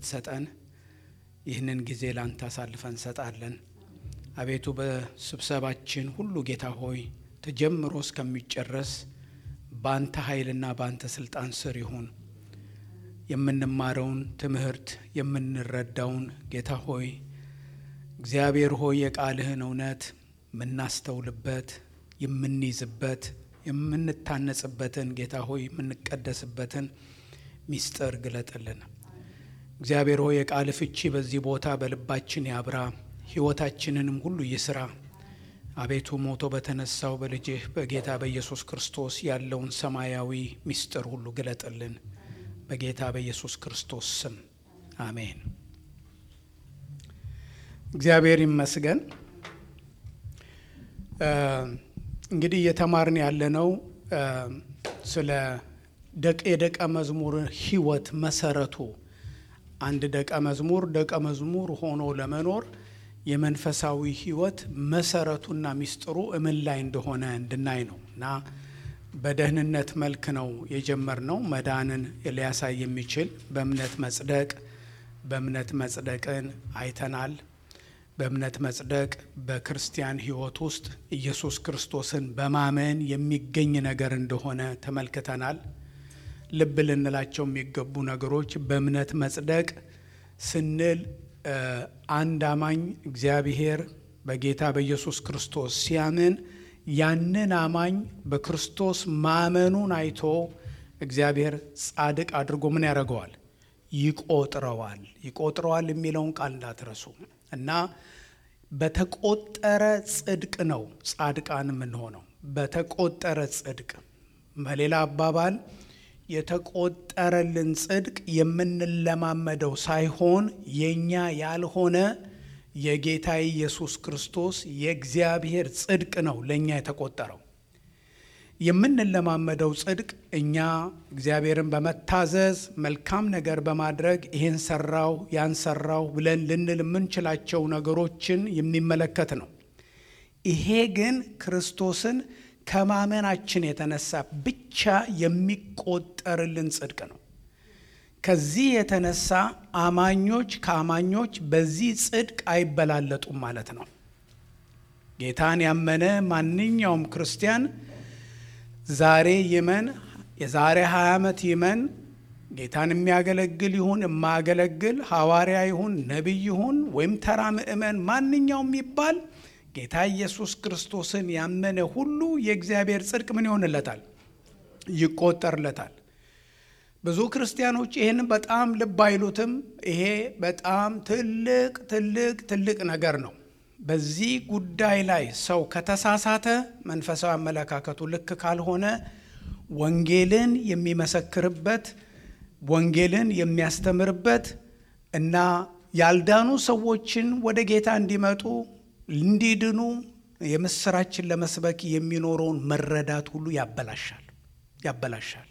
እንድትሰጠን ይህንን ጊዜ ላንተ አሳልፈን እንሰጣለን። አቤቱ በስብሰባችን ሁሉ ጌታ ሆይ ተጀምሮ እስከሚጨረስ በአንተ ኃይልና በአንተ ስልጣን ስር ይሁን። የምንማረውን ትምህርት የምንረዳውን ጌታ ሆይ እግዚአብሔር ሆይ የቃልህን እውነት የምናስተውልበት የምንይዝበት የምንታነጽበትን ጌታ ሆይ የምንቀደስበትን ሚስጥር ግለጥልን። እግዚአብሔር ሆይ የቃል ፍቺ በዚህ ቦታ በልባችን ያብራ፣ ሕይወታችንንም ሁሉ ይስራ። አቤቱ ሞቶ በተነሳው በልጅህ በጌታ በኢየሱስ ክርስቶስ ያለውን ሰማያዊ ሚስጥር ሁሉ ግለጥልን። በጌታ በኢየሱስ ክርስቶስ ስም አሜን። እግዚአብሔር ይመስገን። እንግዲህ እየተማርን ያለነው ስለ የደቀ መዝሙር ሕይወት መሰረቱ አንድ ደቀ መዝሙር ደቀ መዝሙር ሆኖ ለመኖር የመንፈሳዊ ሕይወት መሰረቱና ሚስጥሩ እምን ላይ እንደሆነ እንድናይ ነው እና በደህንነት መልክ ነው የጀመርነው። መዳንን ሊያሳይ የሚችል በእምነት መጽደቅ በእምነት መጽደቅን አይተናል። በእምነት መጽደቅ በክርስቲያን ሕይወት ውስጥ ኢየሱስ ክርስቶስን በማመን የሚገኝ ነገር እንደሆነ ተመልክተናል። ልብ ልንላቸው የሚገቡ ነገሮች በእምነት መጽደቅ ስንል አንድ አማኝ እግዚአብሔር በጌታ በኢየሱስ ክርስቶስ ሲያምን ያንን አማኝ በክርስቶስ ማመኑን አይቶ እግዚአብሔር ጻድቅ አድርጎ ምን ያደርገዋል? ይቆጥረዋል። ይቆጥረዋል የሚለውን ቃል እንዳትረሱ እና በተቆጠረ ጽድቅ ነው ጻድቃን የምንሆነው። በተቆጠረ ጽድቅ በሌላ አባባል የተቆጠረልን ጽድቅ የምንለማመደው ሳይሆን የእኛ ያልሆነ የጌታ ኢየሱስ ክርስቶስ የእግዚአብሔር ጽድቅ ነው ለእኛ የተቆጠረው። የምንለማመደው ጽድቅ እኛ እግዚአብሔርን በመታዘዝ መልካም ነገር በማድረግ ይሄን ሰራው ያን ሰራው ብለን ልንል የምንችላቸው ነገሮችን የሚመለከት ነው። ይሄ ግን ክርስቶስን ከማመናችን የተነሳ ብቻ የሚቆጠርልን ጽድቅ ነው። ከዚህ የተነሳ አማኞች ከአማኞች በዚህ ጽድቅ አይበላለጡም ማለት ነው። ጌታን ያመነ ማንኛውም ክርስቲያን ዛሬ ይመን የዛሬ 20 ዓመት ይመን ጌታን የሚያገለግል ይሁን የማያገለግል ሐዋርያ ይሁን ነቢይ ይሁን ወይም ተራ ምእመን ማንኛውም የሚባል ጌታ ኢየሱስ ክርስቶስን ያመነ ሁሉ የእግዚአብሔር ጽድቅ ምን ይሆንለታል? ይቆጠርለታል። ብዙ ክርስቲያኖች ይህን በጣም ልብ አይሉትም። ይሄ በጣም ትልቅ ትልቅ ትልቅ ነገር ነው። በዚህ ጉዳይ ላይ ሰው ከተሳሳተ መንፈሳዊ አመለካከቱ ልክ ካልሆነ ወንጌልን የሚመሰክርበት ወንጌልን የሚያስተምርበት እና ያልዳኑ ሰዎችን ወደ ጌታ እንዲመጡ እንዲድኑ የምስራችን ለመስበክ የሚኖረውን መረዳት ሁሉ ያበላሻል ያበላሻል።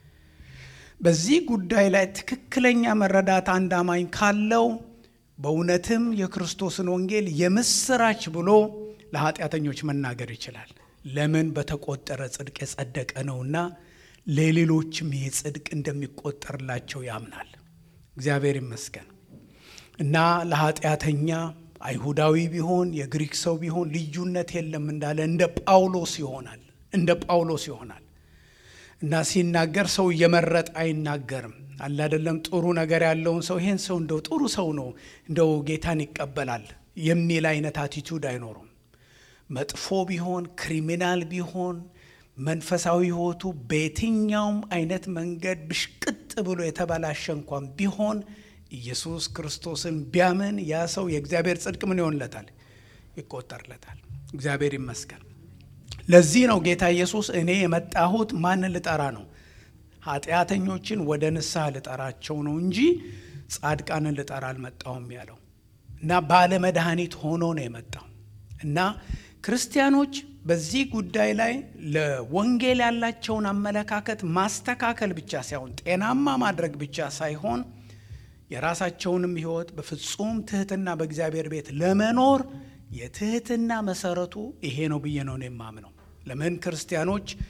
በዚህ ጉዳይ ላይ ትክክለኛ መረዳት አንድ አማኝ ካለው በእውነትም የክርስቶስን ወንጌል የምስራች ብሎ ለኃጢአተኞች መናገር ይችላል። ለምን? በተቆጠረ ጽድቅ የጸደቀ ነውና ለሌሎችም ይህ ጽድቅ እንደሚቆጠርላቸው ያምናል። እግዚአብሔር ይመስገን እና ለኃጢአተኛ አይሁዳዊ ቢሆን የግሪክ ሰው ቢሆን ልዩነት የለም እንዳለ እንደ ጳውሎስ ይሆናል እንደ ጳውሎስ ይሆናል እና ሲናገር ሰው እየመረጠ አይናገርም። አለ አይደለም ጥሩ ነገር ያለውን ሰው ይሄን ሰው እንደው ጥሩ ሰው ነው እንደው ጌታን ይቀበላል የሚል አይነት አቲቱድ አይኖሩም። መጥፎ ቢሆን ክሪሚናል ቢሆን መንፈሳዊ ሕይወቱ በየትኛውም አይነት መንገድ ብሽቅጥ ብሎ የተበላሸ እንኳን ቢሆን ኢየሱስ ክርስቶስን ቢያምን ያ ሰው የእግዚአብሔር ጽድቅ ምን ይሆንለታል? ይቆጠርለታል። እግዚአብሔር ይመስገን። ለዚህ ነው ጌታ ኢየሱስ እኔ የመጣሁት ማንን ልጠራ ነው? ኃጢአተኞችን ወደ ንስሐ ልጠራቸው ነው እንጂ ጻድቃንን ልጠራ አልመጣሁም ያለው እና ባለ መድኃኒት ሆኖ ነው የመጣው እና ክርስቲያኖች በዚህ ጉዳይ ላይ ለወንጌል ያላቸውን አመለካከት ማስተካከል ብቻ ሳይሆን ጤናማ ማድረግ ብቻ ሳይሆን የራሳቸውንም ሕይወት በፍጹም ትህትና በእግዚአብሔር ቤት ለመኖር የትህትና መሰረቱ ይሄ ነው ብዬ ነው የማምነው። ለምን ክርስቲያኖች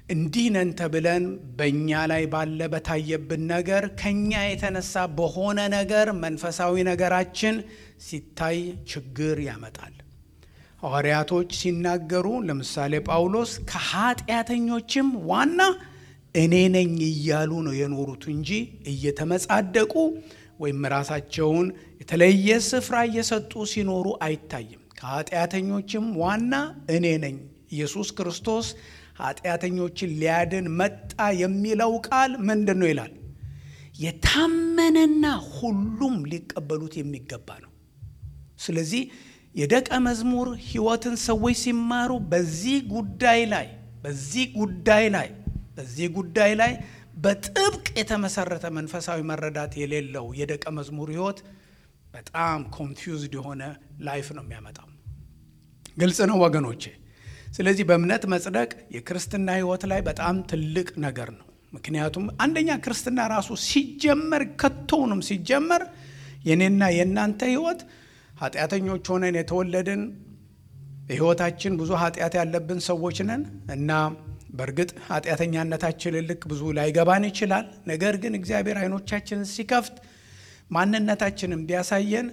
እንዲህ ነን ተብለን በእኛ ላይ ባለ በታየብን ነገር ከኛ የተነሳ በሆነ ነገር መንፈሳዊ ነገራችን ሲታይ ችግር ያመጣል። ሐዋርያቶች ሲናገሩ ለምሳሌ ጳውሎስ ከኃጢአተኞችም ዋና እኔ ነኝ እያሉ ነው የኖሩት እንጂ እየተመጻደቁ ወይም ራሳቸውን የተለየ ስፍራ እየሰጡ ሲኖሩ አይታይም። ከኃጢአተኞችም ዋና እኔ ነኝ። ኢየሱስ ክርስቶስ ኃጢአተኞችን ሊያድን መጣ የሚለው ቃል ምንድን ነው ይላል? የታመነና ሁሉም ሊቀበሉት የሚገባ ነው። ስለዚህ የደቀ መዝሙር ሕይወትን ሰዎች ሲማሩ በዚህ ጉዳይ ላይ በዚህ ጉዳይ ላይ በዚህ ጉዳይ ላይ በጥብቅ የተመሰረተ መንፈሳዊ መረዳት የሌለው የደቀ መዝሙር ሕይወት በጣም ኮንፊውዝድ የሆነ ላይፍ ነው የሚያመጣው። ግልጽ ነው ወገኖቼ። ስለዚህ በእምነት መጽደቅ የክርስትና ሕይወት ላይ በጣም ትልቅ ነገር ነው። ምክንያቱም አንደኛ ክርስትና ራሱ ሲጀመር ከቶውንም ሲጀመር የኔና የእናንተ ሕይወት ኃጢአተኞች ሆነን የተወለድን በሕይወታችን ብዙ ኃጢአት ያለብን ሰዎች ነን እና በእርግጥ ኃጢአተኛነታችንን ልክ ብዙ ላይገባን ይችላል። ነገር ግን እግዚአብሔር አይኖቻችንን ሲከፍት ማንነታችንን ቢያሳየን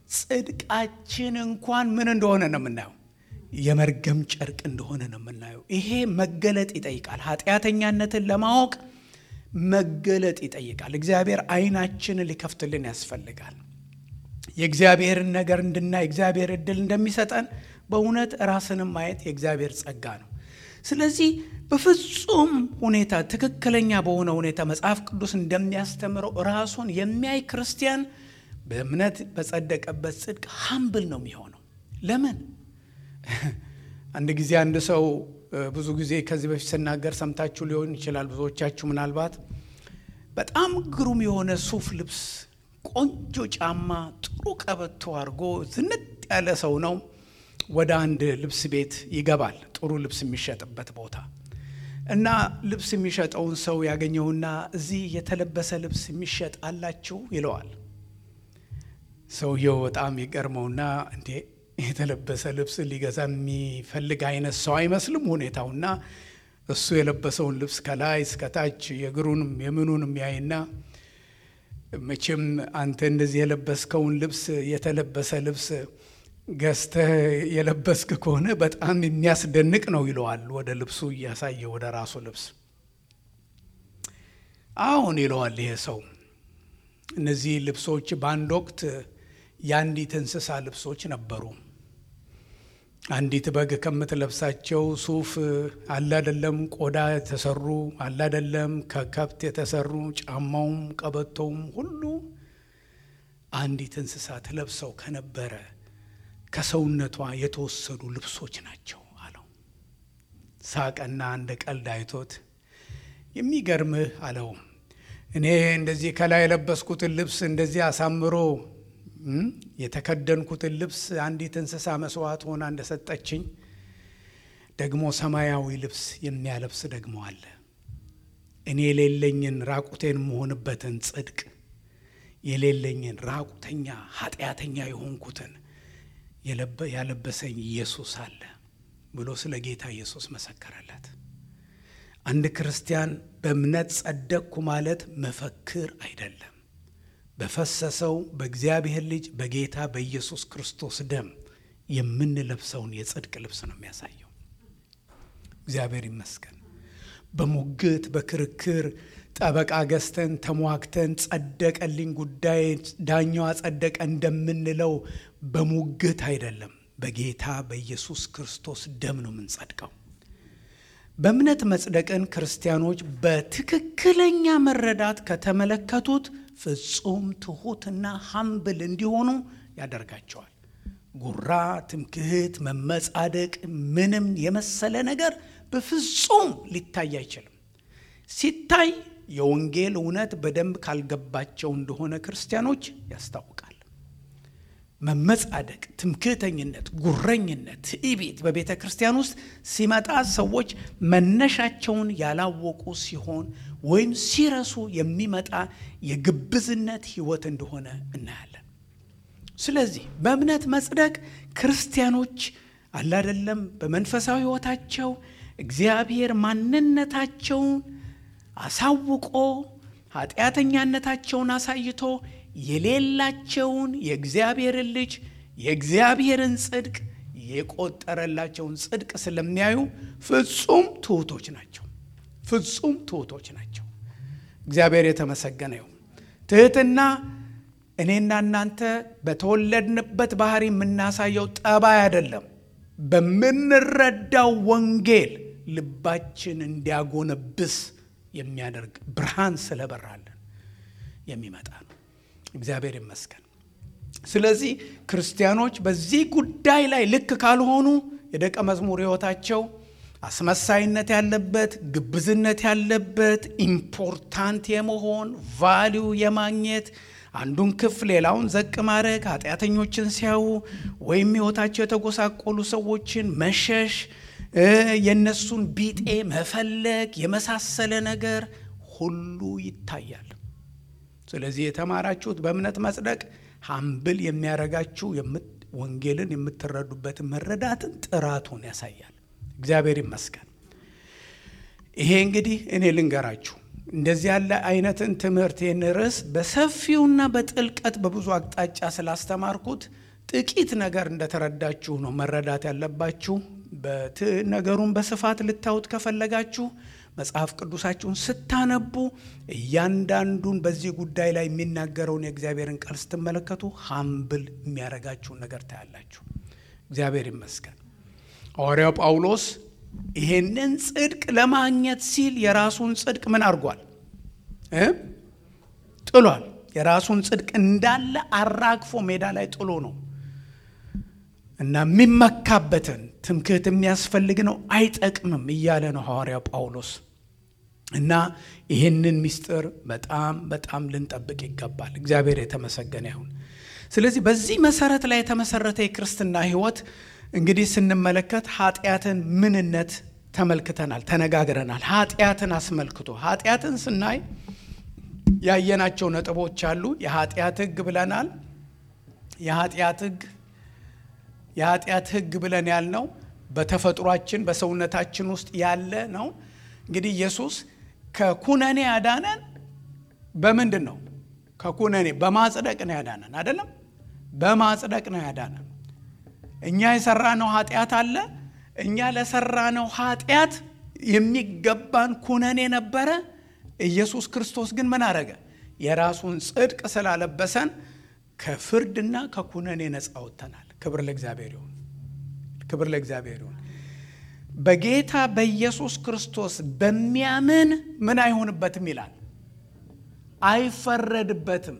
ጽድቃችን እንኳን ምን እንደሆነ ነው የምናየው የመርገም ጨርቅ እንደሆነ ነው የምናየው። ይሄ መገለጥ ይጠይቃል። ኃጢአተኛነትን ለማወቅ መገለጥ ይጠይቃል። እግዚአብሔር አይናችንን ሊከፍትልን ያስፈልጋል። የእግዚአብሔርን ነገር እንድናይ እግዚአብሔር እድል እንደሚሰጠን በእውነት ራስንም ማየት የእግዚአብሔር ጸጋ ነው። ስለዚህ በፍጹም ሁኔታ ትክክለኛ በሆነ ሁኔታ መጽሐፍ ቅዱስ እንደሚያስተምረው ራሱን የሚያይ ክርስቲያን በእምነት በጸደቀበት ጽድቅ ሀምብል ነው የሚሆነው። ለምን? አንድ ጊዜ አንድ ሰው ብዙ ጊዜ ከዚህ በፊት ስናገር ሰምታችሁ ሊሆን ይችላል። ብዙዎቻችሁ ምናልባት በጣም ግሩም የሆነ ሱፍ ልብስ፣ ቆንጆ ጫማ፣ ጥሩ ቀበቶ አድርጎ ዝንጥ ያለ ሰው ነው። ወደ አንድ ልብስ ቤት ይገባል፣ ጥሩ ልብስ የሚሸጥበት ቦታ እና ልብስ የሚሸጠውን ሰው ያገኘውና እዚህ የተለበሰ ልብስ የሚሸጥ አላችሁ ይለዋል። ሰውየው በጣም ይገርመውና እንዴ የተለበሰ ልብስ ሊገዛ የሚፈልግ አይነት ሰው አይመስልም ሁኔታውና እሱ የለበሰውን ልብስ ከላይ እስከታች የእግሩንም የምኑንም ያይና መቼም አንተ እንደዚህ የለበስከውን ልብስ የተለበሰ ልብስ ገዝተህ የለበስክ ከሆነ በጣም የሚያስደንቅ ነው ይለዋል። ወደ ልብሱ እያሳየ ወደ ራሱ ልብስ አሁን ይለዋል ይሄ ሰው እነዚህ ልብሶች በአንድ ወቅት የአንዲት እንስሳ ልብሶች ነበሩ። አንዲት በግ ከምትለብሳቸው ሱፍ አላደለም ቆዳ የተሰሩ አላደለም ከከብት የተሰሩ ጫማውም ቀበቶውም ሁሉ አንዲት እንስሳ ትለብሰው ከነበረ ከሰውነቷ የተወሰዱ ልብሶች ናቸው አለው። ሳቀና እንደ ቀልድ አይቶት የሚገርምህ አለው እኔ እንደዚህ ከላይ የለበስኩትን ልብስ እንደዚህ አሳምሮ የተከደንኩትን ልብስ አንዲት እንስሳ መስዋዕት ሆና እንደሰጠችኝ ደግሞ ሰማያዊ ልብስ የሚያለብስ ደግሞ አለ። እኔ የሌለኝን ራቁቴን የምሆንበትን ጽድቅ የሌለኝን ራቁተኛ ኃጢአተኛ የሆንኩትን ያለበሰኝ ኢየሱስ አለ ብሎ ስለ ጌታ ኢየሱስ መሰከረለት። አንድ ክርስቲያን በእምነት ጸደቅኩ ማለት መፈክር አይደለም። በፈሰሰው በእግዚአብሔር ልጅ በጌታ በኢየሱስ ክርስቶስ ደም የምንለብሰውን የጽድቅ ልብስ ነው የሚያሳየው። እግዚአብሔር ይመስገን። በሙግት በክርክር ጠበቃ ገዝተን ተሟግተን ጸደቀልኝ ጉዳይ ዳኛዋ ጸደቀ እንደምንለው በሙግት አይደለም። በጌታ በኢየሱስ ክርስቶስ ደም ነው የምንጸድቀው። በእምነት መጽደቅን ክርስቲያኖች በትክክለኛ መረዳት ከተመለከቱት ፍጹም ትሑትና ሀምብል እንዲሆኑ ያደርጋቸዋል። ጉራ፣ ትምክህት፣ መመጻደቅ ምንም የመሰለ ነገር በፍጹም ሊታይ አይችልም። ሲታይ የወንጌል እውነት በደንብ ካልገባቸው እንደሆነ ክርስቲያኖች ያስታውቃል። መመጻደቅ፣ ትምክህተኝነት፣ ጉረኝነት፣ ትዕቢት በቤተ ክርስቲያን ውስጥ ሲመጣ ሰዎች መነሻቸውን ያላወቁ ሲሆን ወይም ሲረሱ የሚመጣ የግብዝነት ሕይወት እንደሆነ እናያለን። ስለዚህ በእምነት መጽደቅ ክርስቲያኖች አላደለም በመንፈሳዊ ሕይወታቸው እግዚአብሔር ማንነታቸውን አሳውቆ ኃጢአተኛነታቸውን አሳይቶ የሌላቸውን የእግዚአብሔርን ልጅ የእግዚአብሔርን ጽድቅ የቆጠረላቸውን ጽድቅ ስለሚያዩ ፍጹም ትሑቶች ናቸው። ፍጹም ትሑቶች ናቸው። እግዚአብሔር የተመሰገነ ይሁን። ትህትና እኔና እናንተ በተወለድንበት ባህሪ የምናሳየው ጠባይ አይደለም። በምንረዳው ወንጌል ልባችን እንዲያጎነብስ የሚያደርግ ብርሃን ስለበራለን የሚመጣ ነው። እግዚአብሔር ይመስገን። ስለዚህ ክርስቲያኖች በዚህ ጉዳይ ላይ ልክ ካልሆኑ የደቀ መዝሙር ሕይወታቸው አስመሳይነት ያለበት፣ ግብዝነት ያለበት፣ ኢምፖርታንት የመሆን ቫሊዩ የማግኘት አንዱን ክፍ ሌላውን ዘቅ ማድረግ፣ ኃጢአተኞችን ሲያዩ ወይም ሕይወታቸው የተጎሳቆሉ ሰዎችን መሸሽ፣ የእነሱን ቢጤ መፈለግ የመሳሰለ ነገር ሁሉ ይታያል። ስለዚህ የተማራችሁት በእምነት መጽደቅ ሀምብል የሚያረጋችሁ ወንጌልን የምትረዱበትን መረዳትን ጥራቱን ያሳያል። እግዚአብሔር ይመስገን። ይሄ እንግዲህ እኔ ልንገራችሁ እንደዚህ ያለ አይነትን ትምህርት ይህን ርዕስ በሰፊውና በጥልቀት በብዙ አቅጣጫ ስላስተማርኩት ጥቂት ነገር እንደተረዳችሁ ነው መረዳት ያለባችሁ። ነገሩን በስፋት ልታዩት ከፈለጋችሁ መጽሐፍ ቅዱሳችሁን ስታነቡ እያንዳንዱን በዚህ ጉዳይ ላይ የሚናገረውን የእግዚአብሔርን ቃል ስትመለከቱ ሀምብል የሚያደርጋችሁን ነገር ታያላችሁ። እግዚአብሔር ይመስገን። ሐዋርያው ጳውሎስ ይሄንን ጽድቅ ለማግኘት ሲል የራሱን ጽድቅ ምን አድርጓል? ጥሏል። የራሱን ጽድቅ እንዳለ አራግፎ ሜዳ ላይ ጥሎ ነው እና የሚመካበትን ትምክህት የሚያስፈልግ ነው አይጠቅምም እያለ ነው ሐዋርያው ጳውሎስ። እና ይህንን ምስጢር በጣም በጣም ልንጠብቅ ይገባል። እግዚአብሔር የተመሰገነ ይሁን። ስለዚህ በዚህ መሰረት ላይ የተመሰረተ የክርስትና ሕይወት እንግዲህ ስንመለከት ኃጢአትን ምንነት ተመልክተናል፣ ተነጋግረናል። ኃጢአትን አስመልክቶ ኃጢአትን ስናይ ያየናቸው ነጥቦች አሉ። የኃጢአት ሕግ ብለናል። የኃጢአት ሕግ የኃጢአት ሕግ ብለን ያልነው በተፈጥሯችን በሰውነታችን ውስጥ ያለ ነው። እንግዲህ ኢየሱስ ከኩነኔ ያዳነን በምንድን ነው? ከኩነኔ በማጽደቅ ነው ያዳነን። አይደለም? በማጽደቅ ነው ያዳነን። እኛ የሰራነው ኃጢአት አለ። እኛ ለሰራነው ኃጢአት የሚገባን ኩነኔ ነበረ። ኢየሱስ ክርስቶስ ግን ምን አረገ? የራሱን ጽድቅ ስላለበሰን ከፍርድና ከኩነኔ ነፃ ወጥተናል። ክብር ለእግዚአብሔር ይሁን። ክብር ለእግዚአብሔር ይሁን። በጌታ በኢየሱስ ክርስቶስ በሚያምን ምን አይሆንበትም ይላል፣ አይፈረድበትም።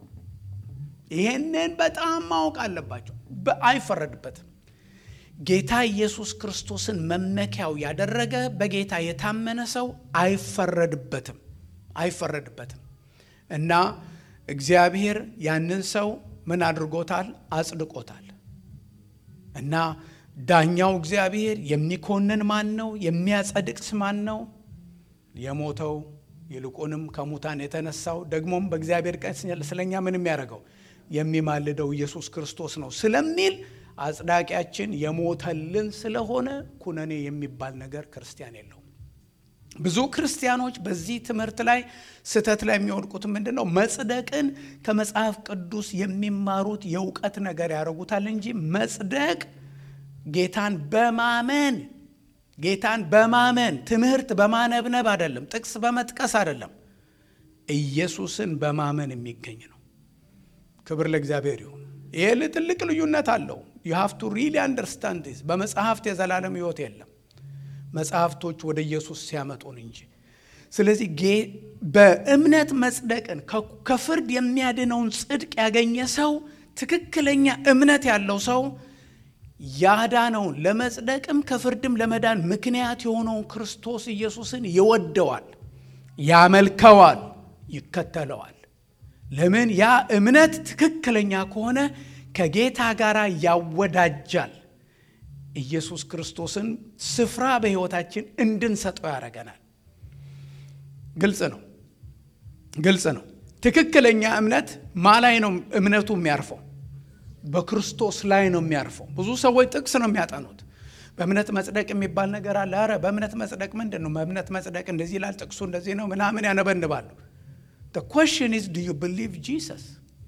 ይሄንን በጣም ማወቅ አለባቸው። አይፈረድበትም። ጌታ ኢየሱስ ክርስቶስን መመኪያው ያደረገ በጌታ የታመነ ሰው አይፈረድበትም፣ አይፈረድበትም እና እግዚአብሔር ያንን ሰው ምን አድርጎታል? አጽድቆታል። እና ዳኛው እግዚአብሔር የሚኮንን ማን ነው? የሚያጸድቅስ ማን ነው? የሞተው ይልቁንም ከሙታን የተነሳው ደግሞም በእግዚአብሔር ቀን ስለኛ ምን የሚያደርገው የሚማልደው ኢየሱስ ክርስቶስ ነው ስለሚል አጽዳቂያችን የሞተልን ስለሆነ ኩነኔ የሚባል ነገር ክርስቲያን የለውም። ብዙ ክርስቲያኖች በዚህ ትምህርት ላይ ስህተት ላይ የሚወድቁት ምንድን ነው? መጽደቅን ከመጽሐፍ ቅዱስ የሚማሩት የእውቀት ነገር ያደርጉታል እንጂ መጽደቅ ጌታን በማመን ጌታን በማመን ትምህርት በማነብነብ አይደለም፣ ጥቅስ በመጥቀስ አይደለም፣ ኢየሱስን በማመን የሚገኝ ነው። ክብር ለእግዚአብሔር ይሁን። ይሄ ትልቅ ልዩነት አለው። ዩ ሃቭ ቱ ሪሊ አንደርስታንድ ዲስ። በመጽሐፍት የዘላለም ሕይወት የለም መጽሐፍቶች ወደ ኢየሱስ ሲያመጡን እንጂ። ስለዚህ በእምነት መጽደቅን ከፍርድ የሚያድነውን ጽድቅ ያገኘ ሰው ትክክለኛ እምነት ያለው ሰው ያዳነውን ለመጽደቅም ከፍርድም ለመዳን ምክንያት የሆነውን ክርስቶስ ኢየሱስን ይወደዋል፣ ያመልከዋል፣ ይከተለዋል። ለምን? ያ እምነት ትክክለኛ ከሆነ ከጌታ ጋር ያወዳጃል። ኢየሱስ ክርስቶስን ስፍራ በሕይወታችን እንድንሰጠው ያደርገናል። ግልጽ ነው፣ ግልጽ ነው። ትክክለኛ እምነት ማ ላይ ነው እምነቱ የሚያርፈው? በክርስቶስ ላይ ነው የሚያርፈው። ብዙ ሰዎች ጥቅስ ነው የሚያጠኑት። በእምነት መጽደቅ የሚባል ነገር አለ። ኧረ በእምነት መጽደቅ ምንድን ነው? በእምነት መጽደቅ እንደዚህ ይላል፣ ጥቅሱ እንደዚህ ነው ምናምን ያነበንባሉ። ኮሽን ኢዝ ዱ ዩ ብሊቭ ጂሰስ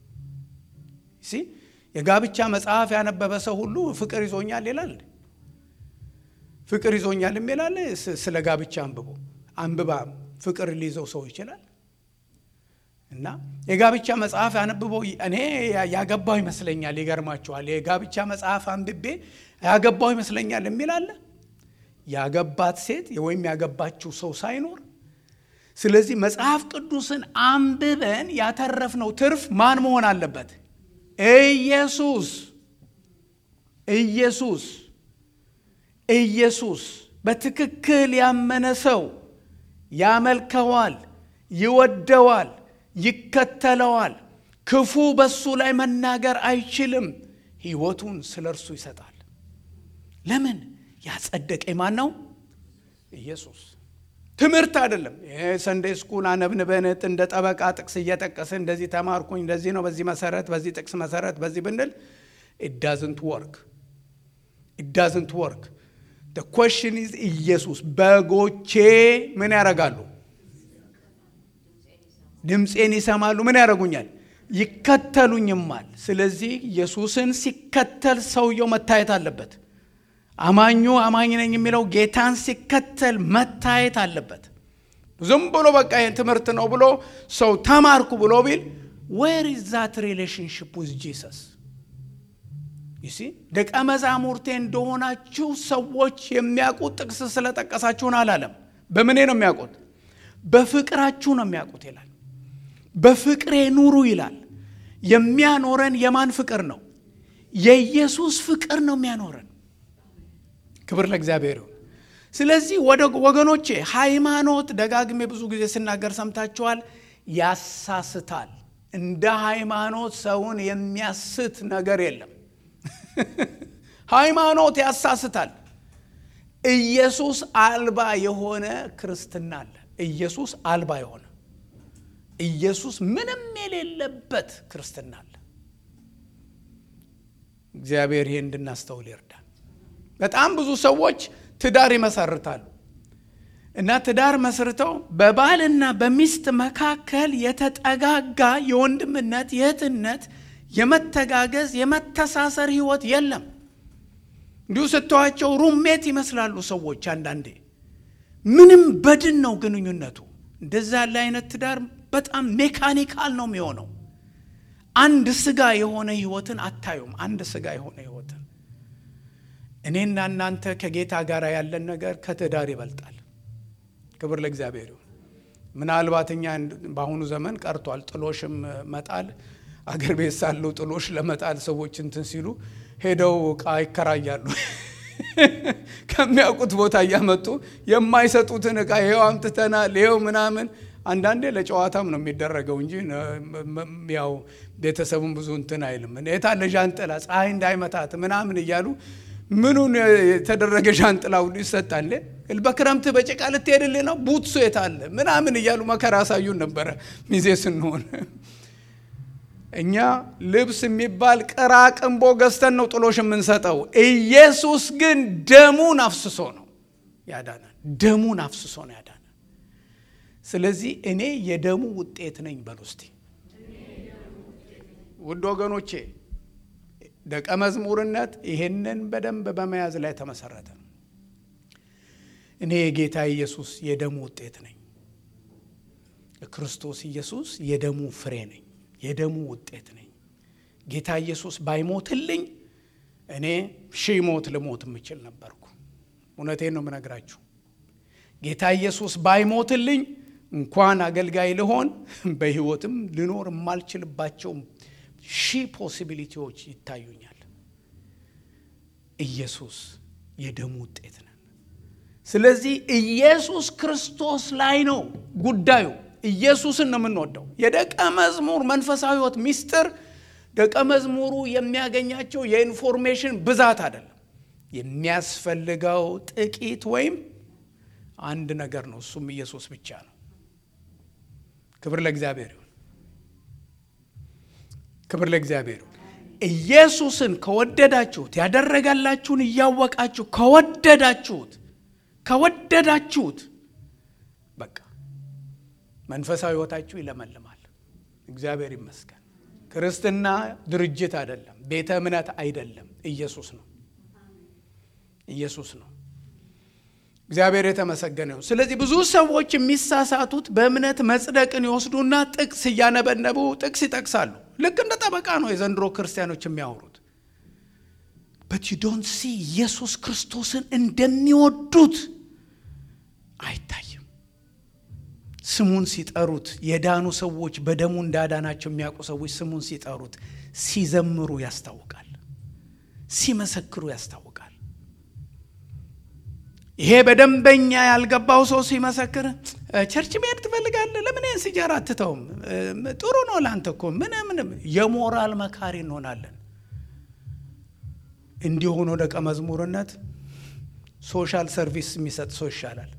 ሲ የጋብቻ መጽሐፍ ያነበበ ሰው ሁሉ ፍቅር ይዞኛል ይላል። ፍቅር ይዞኛል የሚላል ስለ ጋብቻ አንብቦ አንብባ ፍቅር ሊይዘው ሰው ይችላል። እና የጋብቻ መጽሐፍ ያነብበው እኔ ያገባው ይመስለኛል። ይገርማችኋል። የጋብቻ መጽሐፍ አንብቤ ያገባው ይመስለኛል የሚል አለ። ያገባት ሴት ወይም ያገባችው ሰው ሳይኖር ስለዚህ መጽሐፍ ቅዱስን አንብበን ያተረፍነው ትርፍ ማን መሆን አለበት? ኢየሱስ ኢየሱስ ኢየሱስ በትክክል ያመነ ሰው ያመልከዋል፣ ይወደዋል፣ ይከተለዋል። ክፉ በሱ ላይ መናገር አይችልም። ሕይወቱን ስለ እርሱ ይሰጣል። ለምን? ያጸደቀ ማን ነው? ኢየሱስ። ትምህርት አይደለም። ሰንዴ ስኩል አነብንበን እንደ ጠበቃ ጥቅስ እየጠቀስን እንደዚህ ተማርኩኝ፣ እንደዚህ ነው፣ በዚህ መሰረት፣ በዚህ ጥቅስ መሰረት፣ በዚህ ብንል ኢዳዝንት ወርክ ኢዳዝንት ወርክ ኮሽን ኢዝ ኢየሱስ። በጎቼ ምን ያደርጋሉ? ድምፄን ይሰማሉ። ምን ያደርጉኛል? ይከተሉኝማል። ስለዚህ ኢየሱስን ሲከተል ሰውየው መታየት አለበት። አማኙ አማኝ ነኝ የሚለው ጌታን ሲከተል መታየት አለበት። ዝም ብሎ በቃ ይህን ትምህርት ነው ብሎ ሰው ተማርኩ ብሎ ቢል ዌር ኢዝ ዛት ሪሌሽንሽፕ ዊዝ ጂሰስ ይሲ ደቀ መዛሙርቴ እንደሆናችሁ ሰዎች የሚያውቁት ጥቅስ ስለጠቀሳችሁን አላለም። በምኔ ነው የሚያውቁት? በፍቅራችሁ ነው የሚያውቁት ይላል። በፍቅሬ ኑሩ ይላል። የሚያኖረን የማን ፍቅር ነው? የኢየሱስ ፍቅር ነው የሚያኖረን። ክብር ለእግዚአብሔር ይሁን። ስለዚህ ወደ ወገኖቼ ሃይማኖት ደጋግሜ ብዙ ጊዜ ስናገር ሰምታችኋል፣ ያሳስታል። እንደ ሃይማኖት ሰውን የሚያስት ነገር የለም። ሃይማኖት ያሳስታል። ኢየሱስ አልባ የሆነ ክርስትና አለ። ኢየሱስ አልባ የሆነ ኢየሱስ ምንም የሌለበት ክርስትና አለ። እግዚአብሔር ይሄ እንድናስተውል ይርዳል። በጣም ብዙ ሰዎች ትዳር ይመሰርታሉ እና ትዳር መስርተው በባልና በሚስት መካከል የተጠጋጋ የወንድምነት፣ የእህትነት፣ የመተጋገዝ፣ የመተሳሰር ህይወት የለም። እንዲሁ ስተዋቸው ሩሜት ይመስላሉ ሰዎች። አንዳንዴ ምንም በድን ነው ግንኙነቱ። እንደዛ ያለ አይነት ትዳር በጣም ሜካኒካል ነው የሚሆነው። አንድ ስጋ የሆነ ህይወትን አታዩም። አንድ ስጋ የሆነ ህይወትን እኔና እናንተ ከጌታ ጋር ያለን ነገር ከትዳር ይበልጣል። ክብር ለእግዚአብሔር ይሁን። ምናልባት እኛ በአሁኑ ዘመን ቀርቷል ጥሎሽም መጣል። አገር ቤት ሳለው ጥሎሽ ለመጣል ሰዎች እንትን ሲሉ ሄደው እቃ ይከራያሉ። ከሚያውቁት ቦታ እያመጡ የማይሰጡትን እቃ ይኸው አምጥተናል፣ ይኸው ምናምን አንዳንዴ ለጨዋታም ነው የሚደረገው እንጂ ያው ቤተሰቡን ብዙ እንትን አይልም። የታለ ዣንጥላ ፀሐይ እንዳይመታት ምናምን እያሉ ምኑን የተደረገ ዣንጥላ ሁሉ ይሰጣል። በክረምት በጭቃ ልትሄድልህ ነው ቡትሱ የታለ ምናምን እያሉ መከራ ያሳዩን ነበረ ሚዜ ስንሆን። እኛ ልብስ የሚባል ቅራቅንቦ ገዝተን ነው ጥሎሽ የምንሰጠው። ኢየሱስ ግን ደሙን አፍስሶ ነው ያዳናል። ደሙን አፍስሶ ነው ያዳናል። ስለዚህ እኔ የደሙ ውጤት ነኝ በሉ እስቲ ውድ ወገኖቼ። ደቀ መዝሙርነት ይሄንን በደንብ በመያዝ ላይ ተመሰረተ ነው። እኔ የጌታ ኢየሱስ የደሙ ውጤት ነኝ። ክርስቶስ ኢየሱስ የደሙ ፍሬ ነኝ፣ የደሙ ውጤት ነኝ። ጌታ ኢየሱስ ባይሞትልኝ እኔ ሺህ ሞት ልሞት የምችል ነበርኩ። እውነቴን ነው የምነግራችሁ። ጌታ ኢየሱስ ባይሞትልኝ እንኳን አገልጋይ ልሆን በሕይወትም ልኖር የማልችልባቸው ሺህ ፖሲቢሊቲዎች ይታዩኛል። ኢየሱስ የደሙ ውጤት ነን። ስለዚህ ኢየሱስ ክርስቶስ ላይ ነው ጉዳዩ። ኢየሱስን ነው የምንወደው። የደቀ መዝሙር መንፈሳዊ ሕይወት ሚስጥር ደቀ መዝሙሩ የሚያገኛቸው የኢንፎርሜሽን ብዛት አይደለም። የሚያስፈልገው ጥቂት ወይም አንድ ነገር ነው። እሱም ኢየሱስ ብቻ ነው። ክብር ለእግዚአብሔር ይሁን። ክብር ለእግዚአብሔር ይሁን። ኢየሱስን ከወደዳችሁት ያደረጋላችሁን እያወቃችሁ ከወደዳችሁት ከወደዳችሁት በቃ መንፈሳዊ ሕይወታችሁ ይለመልማል። እግዚአብሔር ይመስገን። ክርስትና ድርጅት አይደለም፣ ቤተ እምነት አይደለም፣ ኢየሱስ ነው። ኢየሱስ ነው። እግዚአብሔር የተመሰገነ ነው። ስለዚህ ብዙ ሰዎች የሚሳሳቱት በእምነት መጽደቅን ይወስዱና ጥቅስ እያነበነቡ ጥቅስ ይጠቅሳሉ። ልክ እንደ ጠበቃ ነው የዘንድሮ ክርስቲያኖች የሚያወሩት። በት ዩ ዶንት ሲ ኢየሱስ ክርስቶስን እንደሚወዱት አይታይም። ስሙን ሲጠሩት የዳኑ ሰዎች በደሙ እንዳዳናቸው የሚያውቁ ሰዎች ስሙን ሲጠሩት ሲዘምሩ ያስታውቃል፣ ሲመሰክሩ ያስታውቃል። ይሄ በደንበኛ ያልገባው ሰው ሲመሰክር ቸርች መሄድ ትፈልጋለህ? ለምን ይህን ሲጃራ አትተውም? ጥሩ ነው ለአንተ እኮ ምን ምንም የሞራል መካሪ እንሆናለን። እንዲሆኖ ደቀ መዝሙርነት ሶሻል ሰርቪስ የሚሰጥ ሰው ይሻላል።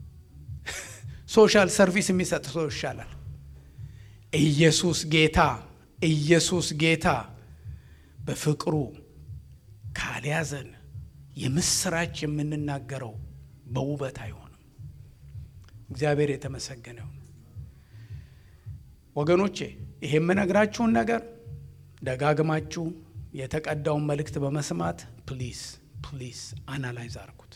ሶሻል ሰርቪስ የሚሰጥ ሰው ይሻላል። ኢየሱስ ጌታ ኢየሱስ ጌታ በፍቅሩ ካልያዘን የምስራች የምንናገረው በውበት አይሆንም። እግዚአብሔር የተመሰገነ ይሁን። ወገኖቼ ይሄ የምነግራችሁን ነገር ደጋግማችሁ የተቀዳውን መልእክት በመስማት ፕሊስ ፕሊስ አናላይዝ አርጉት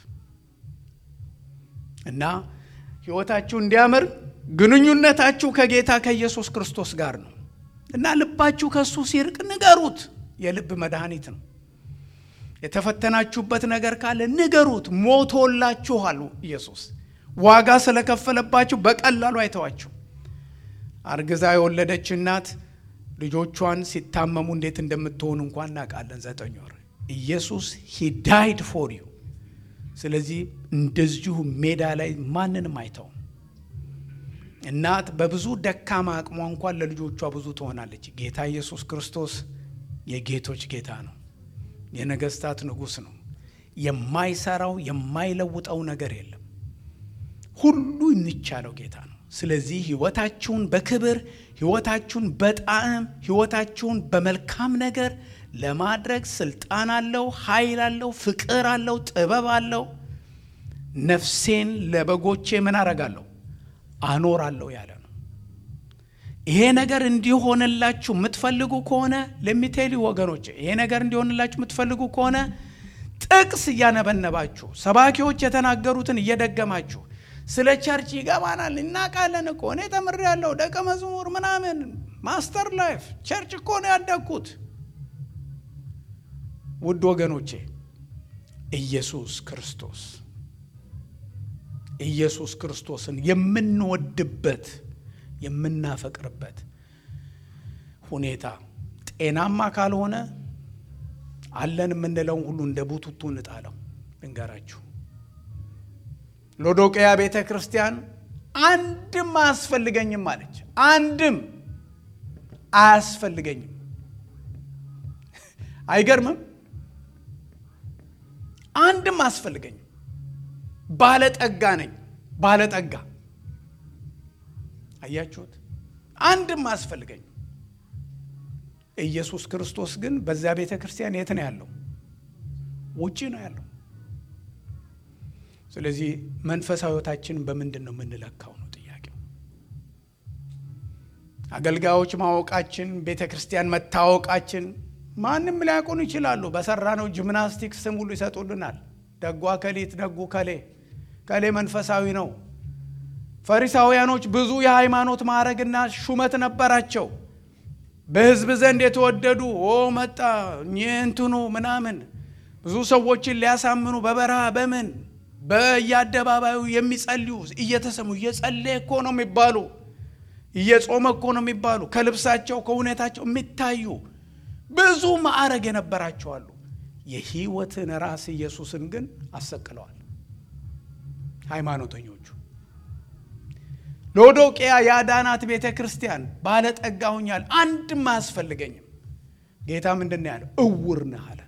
እና ሕይወታችሁ እንዲያምር ግንኙነታችሁ ከጌታ ከኢየሱስ ክርስቶስ ጋር ነው እና ልባችሁ ከእሱ ሲርቅ ንገሩት። የልብ መድኃኒት ነው። የተፈተናችሁበት ነገር ካለ ንገሩት። ሞቶላችኋል። ኢየሱስ ዋጋ ስለከፈለባችሁ በቀላሉ አይተዋችሁ። አርግዛ የወለደች እናት ልጆቿን ሲታመሙ እንዴት እንደምትሆኑ እንኳን እናውቃለን። ዘጠኝ ወር ኢየሱስ ሂ ዳይድ ፎር ዩ። ስለዚህ እንደዚሁ ሜዳ ላይ ማንንም አይተውም። እናት በብዙ ደካማ አቅሟ እንኳን ለልጆቿ ብዙ ትሆናለች። ጌታ ኢየሱስ ክርስቶስ የጌቶች ጌታ ነው። የነገስታት ንጉሥ ነው። የማይሰራው የማይለውጠው ነገር የለም። ሁሉ የሚቻለው ጌታ ነው። ስለዚህ ህይወታችሁን በክብር ህይወታችሁን በጣዕም ህይወታችሁን በመልካም ነገር ለማድረግ ስልጣን አለው፣ ኃይል አለው፣ ፍቅር አለው፣ ጥበብ አለው። ነፍሴን ለበጎቼ ምን አረጋለሁ አኖራለሁ ያለ ነው። ይሄ ነገር እንዲሆንላችሁ የምትፈልጉ ከሆነ ለሚቴሊ ወገኖች፣ ይሄ ነገር እንዲሆንላችሁ የምትፈልጉ ከሆነ ጥቅስ እያነበነባችሁ ሰባኪዎች የተናገሩትን እየደገማችሁ ስለ ቸርች ይገባናል እናውቃለን እኮ እኔ ተምሬያለሁ ደቀ መዝሙር ምናምን ማስተር ላይፍ ቸርች እኮ ነው ያደግኩት። ውድ ወገኖቼ ኢየሱስ ክርስቶስ ኢየሱስ ክርስቶስን የምንወድበት የምናፈቅርበት ሁኔታ ጤናማ ካልሆነ አለን የምንለውን ሁሉ እንደ ቡቱቱ እንጣለው። ልንገራችሁ፣ ሎዶቅያ ቤተ ክርስቲያን አንድም አያስፈልገኝም አለች። አንድም አያስፈልገኝም። አይገርምም? አንድም አያስፈልገኝም። ባለጠጋ ነኝ። ባለጠጋ አያችሁት? አንድም አያስፈልገኝም። ኢየሱስ ክርስቶስ ግን በዚያ ቤተ ክርስቲያን የት ነው ያለው? ውጪ ነው ያለው። ስለዚህ መንፈሳዊ ሕይወታችንን በምንድን ነው የምንለካው ነው ጥያቄው። አገልጋዮች ማወቃችን፣ ቤተ ክርስቲያን መታወቃችን ማንም ሊያውቁን ይችላሉ። በሰራነው ጂምናስቲክ ስም ሁሉ ይሰጡልናል። ደጓ ከሊት ደጉ ከሌ ከሌ መንፈሳዊ ነው። ፈሪሳውያኖች ብዙ የሃይማኖት ማዕረግና ሹመት ነበራቸው። በሕዝብ ዘንድ የተወደዱ ኦ መጣ እንትኑ ምናምን ብዙ ሰዎችን ሊያሳምኑ በበረሃ በምን በየአደባባዩ የሚጸልዩ እየተሰሙ እየጸለየ እኮ ነው የሚባሉ እየጾመ እኮ ነው የሚባሉ ከልብሳቸው ከሁኔታቸው የሚታዩ ብዙ ማዕረግ የነበራቸው አሉ። የሕይወትን ራስ ኢየሱስን ግን አሰቅለዋል ሃይማኖተኞቹ። ሎዶቅያ የአዳናት ቤተ ክርስቲያን ባለጠጋ ሆኛል፣ አንድም አያስፈልገኝም። ጌታ ምንድን ነው ያለው? እውር ነህ አለ።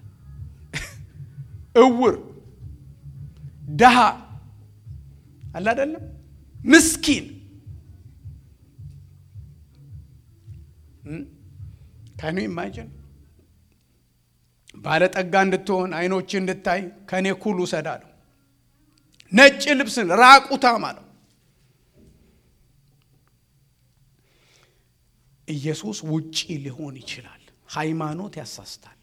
እውር ደሃ አለ አይደለም፣ ምስኪን ካኑ ኢማጅን ባለጠጋ እንድትሆን አይኖች እንድታይ ከእኔ ኩል ውሰድ አለው። ነጭ ልብስን ራቁታም አለው። ኢየሱስ ውጪ ሊሆን ይችላል። ሃይማኖት ያሳስታል።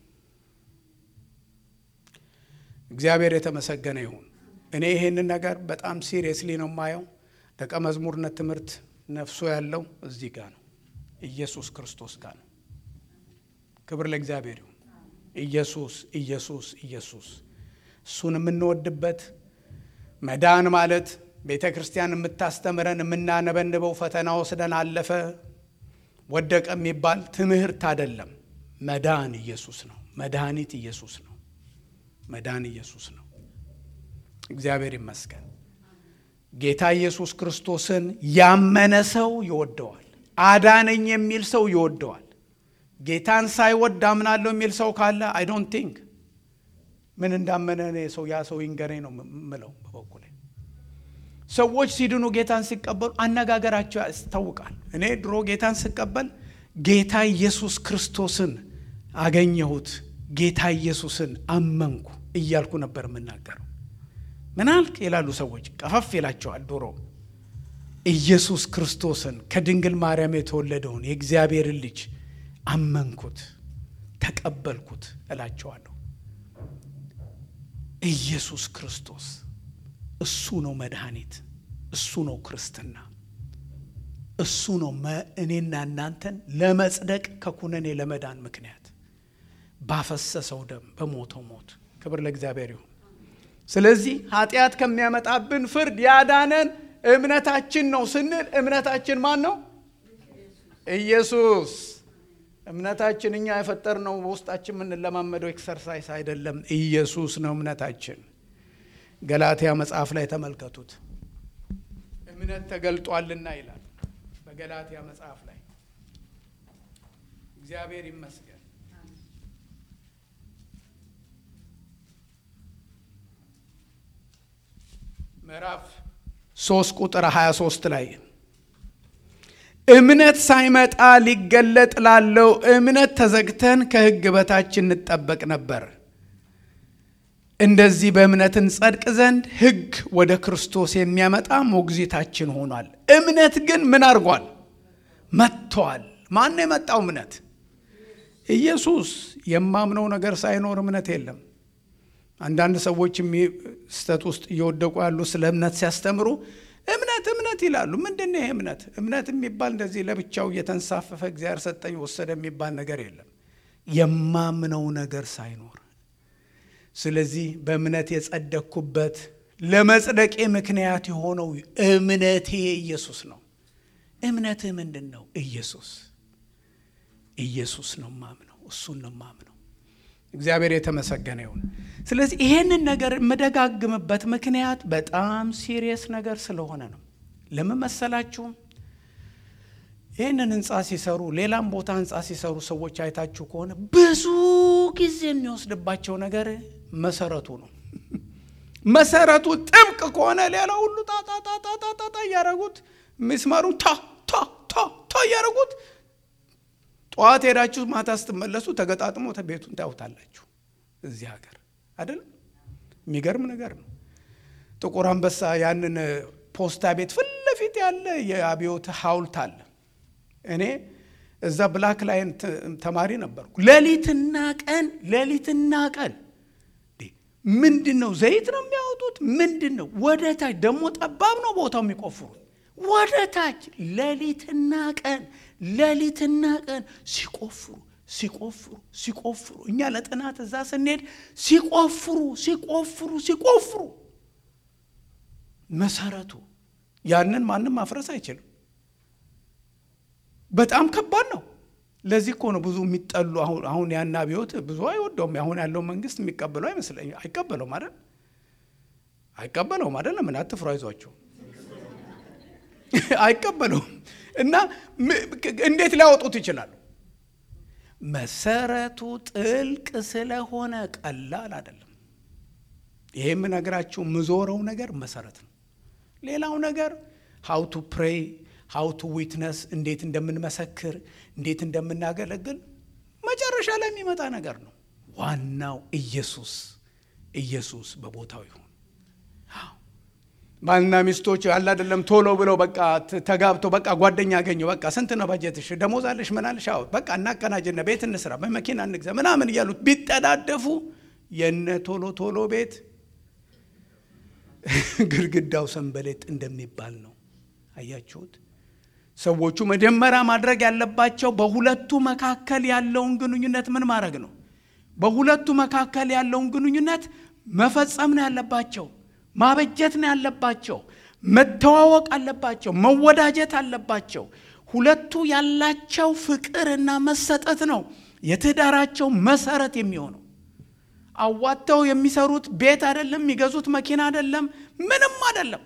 እግዚአብሔር የተመሰገነ ይሁን። እኔ ይሄንን ነገር በጣም ሲሪየስሊ ነው የማየው። ደቀ መዝሙርነት ትምህርት ነፍሶ ያለው እዚህ ጋር ነው፣ ኢየሱስ ክርስቶስ ጋር ነው። ክብር ለእግዚአብሔር ይሁን። ኢየሱስ ኢየሱስ ኢየሱስ እሱን የምንወድበት መዳን ማለት ቤተ ክርስቲያን የምታስተምረን የምናነበንበው ፈተና ወስደን አለፈ ወደቀ የሚባል ትምህርት አይደለም። መዳን ኢየሱስ ነው። መድኃኒት ኢየሱስ ነው። መዳን ኢየሱስ ነው። እግዚአብሔር ይመስገን። ጌታ ኢየሱስ ክርስቶስን ያመነ ሰው ይወደዋል። አዳነኝ የሚል ሰው ይወደዋል። ጌታን ሳይወድ አምናለሁ የሚል ሰው ካለ አይ ዶንት ቲንክ ምን እንዳመነ እኔ ሰው ያ ሰው ይንገረኝ ነው ምለው። በበኩሌ ሰዎች ሲድኑ ጌታን ሲቀበሉ አነጋገራቸው ያስታውቃል። እኔ ድሮ ጌታን ስቀበል ጌታ ኢየሱስ ክርስቶስን አገኘሁት፣ ጌታ ኢየሱስን አመንኩ እያልኩ ነበር የምናገረው። ምን አልክ ይላሉ ሰዎች፣ ቀፈፍ ይላቸዋል። ድሮ ኢየሱስ ክርስቶስን ከድንግል ማርያም የተወለደውን የእግዚአብሔርን ልጅ አመንኩት፣ ተቀበልኩት እላቸዋለሁ። ኢየሱስ ክርስቶስ እሱ ነው መድኃኒት፣ እሱ ነው ክርስትና፣ እሱ ነው እኔና እናንተን ለመጽደቅ ከኩነኔ ለመዳን ምክንያት ባፈሰሰው ደም በሞተው ሞት። ክብር ለእግዚአብሔር ይሁን። ስለዚህ ኃጢአት ከሚያመጣብን ፍርድ ያዳነን እምነታችን ነው ስንል እምነታችን ማን ነው? ኢየሱስ። እምነታችን እኛ የፈጠርነው በውስጣችን የምንለማመደው ኤክሰርሳይስ አይደለም። ኢየሱስ ነው እምነታችን። ገላትያ መጽሐፍ ላይ ተመልከቱት። እምነት ተገልጧልና ይላል በገላትያ መጽሐፍ ላይ። እግዚአብሔር ይመስገን። ምዕራፍ ሶስት ቁጥር 23 ላይ እምነት ሳይመጣ ሊገለጥ ላለው እምነት ተዘግተን ከሕግ በታች እንጠበቅ ነበር። እንደዚህ በእምነት እንጸድቅ ዘንድ ሕግ ወደ ክርስቶስ የሚያመጣ ሞግዚታችን ሆኗል። እምነት ግን ምን አድርጓል? መጥቷል። ማን ነው የመጣው እምነት? ኢየሱስ። የማምነው ነገር ሳይኖር እምነት የለም። አንዳንድ ሰዎች ስህተት ውስጥ እየወደቁ ያሉ ስለ እምነት ሲያስተምሩ እምነት እምነት ይላሉ። ምንድን ነው ይሄ እምነት? እምነት የሚባል እንደዚህ ለብቻው እየተንሳፈፈ እግዚአብሔር ሰጠኝ ወሰደ የሚባል ነገር የለም። የማምነው ነገር ሳይኖር ስለዚህ በእምነት የጸደቅኩበት ለመጽደቄ ምክንያት የሆነው እምነቴ ኢየሱስ ነው። እምነትህ ምንድን ነው? ኢየሱስ ኢየሱስ ነው ማምነው፣ እሱን ነው ማምነው። እግዚአብሔር የተመሰገነ ይሁን። ስለዚህ ይሄንን ነገር የምደጋግምበት ምክንያት በጣም ሲሪየስ ነገር ስለሆነ ነው። ለምን መሰላችሁም? ይህንን ህንፃ ሲሰሩ ሌላም ቦታ ህንፃ ሲሰሩ ሰዎች አይታችሁ ከሆነ ብዙ ጊዜ የሚወስድባቸው ነገር መሰረቱ ነው። መሰረቱ ጥብቅ ከሆነ ሌላ ሁሉ ጣጣጣጣጣጣ እያደረጉት ሚስማሩ ታ ታ ታ ታ እያደረጉት ጠዋት ሄዳችሁ ማታ ስትመለሱ ተገጣጥሞ ቤቱን ታዩታላችሁ። እዚህ ሀገር አይደለም። የሚገርም ነገር ነው። ጥቁር አንበሳ ያንን ፖስታ ቤት ፊት ለፊት ያለ የአብዮት ሐውልት አለ። እኔ እዛ ብላክ ላይን ተማሪ ነበርኩ። ሌሊትና ቀን ሌሊትና ቀን ምንድን ነው ዘይት ነው የሚያወጡት? ምንድን ነው ወደ ታች ደግሞ ጠባብ ነው ቦታው የሚቆፍሩት ወደ ታች ሌሊትና ቀን ሌሊትና ቀን ሲቆፍሩ ሲቆፍሩ ሲቆፍሩ እኛ ለጥናት እዛ ስንሄድ ሲቆፍሩ ሲቆፍሩ ሲቆፍሩ መሰረቱ ያንን ማንም ማፍረስ አይችልም። በጣም ከባድ ነው። ለዚህ እኮ ነው ብዙ የሚጠሉ አሁን ያን አብዮት ብዙ አይወደውም። አሁን ያለው መንግስት የሚቀበለው አይመስለኝ አይቀበለውም አይደል? አይቀበለውም አይደል? ምን አትፍሩ፣ አይዟቸው አይቀበለውም። እና እንዴት ሊያወጡት ይችላሉ? መሰረቱ ጥልቅ ስለሆነ ቀላል አይደለም። ይሄ የምነግራችሁ ምዞረው ነገር መሰረት ነው። ሌላው ነገር ሀው ቱ ፕሬይ ሀው ቱ ዊትነስ እንዴት እንደምንመሰክር እንዴት እንደምናገለግል መጨረሻ ላይ የሚመጣ ነገር ነው። ዋናው ኢየሱስ ኢየሱስ በቦታው ይሁን። ባልና ሚስቶች ያለ አይደለም ቶሎ ብለው በቃ ተጋብተው በቃ ጓደኛ አገኘው በቃ ስንት ነው በጀትሽ ደሞዝ አለሽ ምን አለሽ አዎ በቃ እናቀናጅና ቤት እንስራ በመኪና እንግዛ ምናምን እያሉት ቢጠዳደፉ የነ ቶሎ ቶሎ ቤት ግድግዳው ሰንበሌጥ እንደሚባል ነው። አያችሁት? ሰዎቹ መጀመሪያ ማድረግ ያለባቸው በሁለቱ መካከል ያለውን ግንኙነት ምን ማድረግ ነው? በሁለቱ መካከል ያለውን ግንኙነት መፈጸም ነው ያለባቸው። ማበጀት ነው ያለባቸው። መተዋወቅ አለባቸው። መወዳጀት አለባቸው። ሁለቱ ያላቸው ፍቅርና መሰጠት ነው የትዳራቸው መሰረት የሚሆነው። አዋጥተው የሚሰሩት ቤት አይደለም፣ የሚገዙት መኪና አይደለም፣ ምንም አይደለም።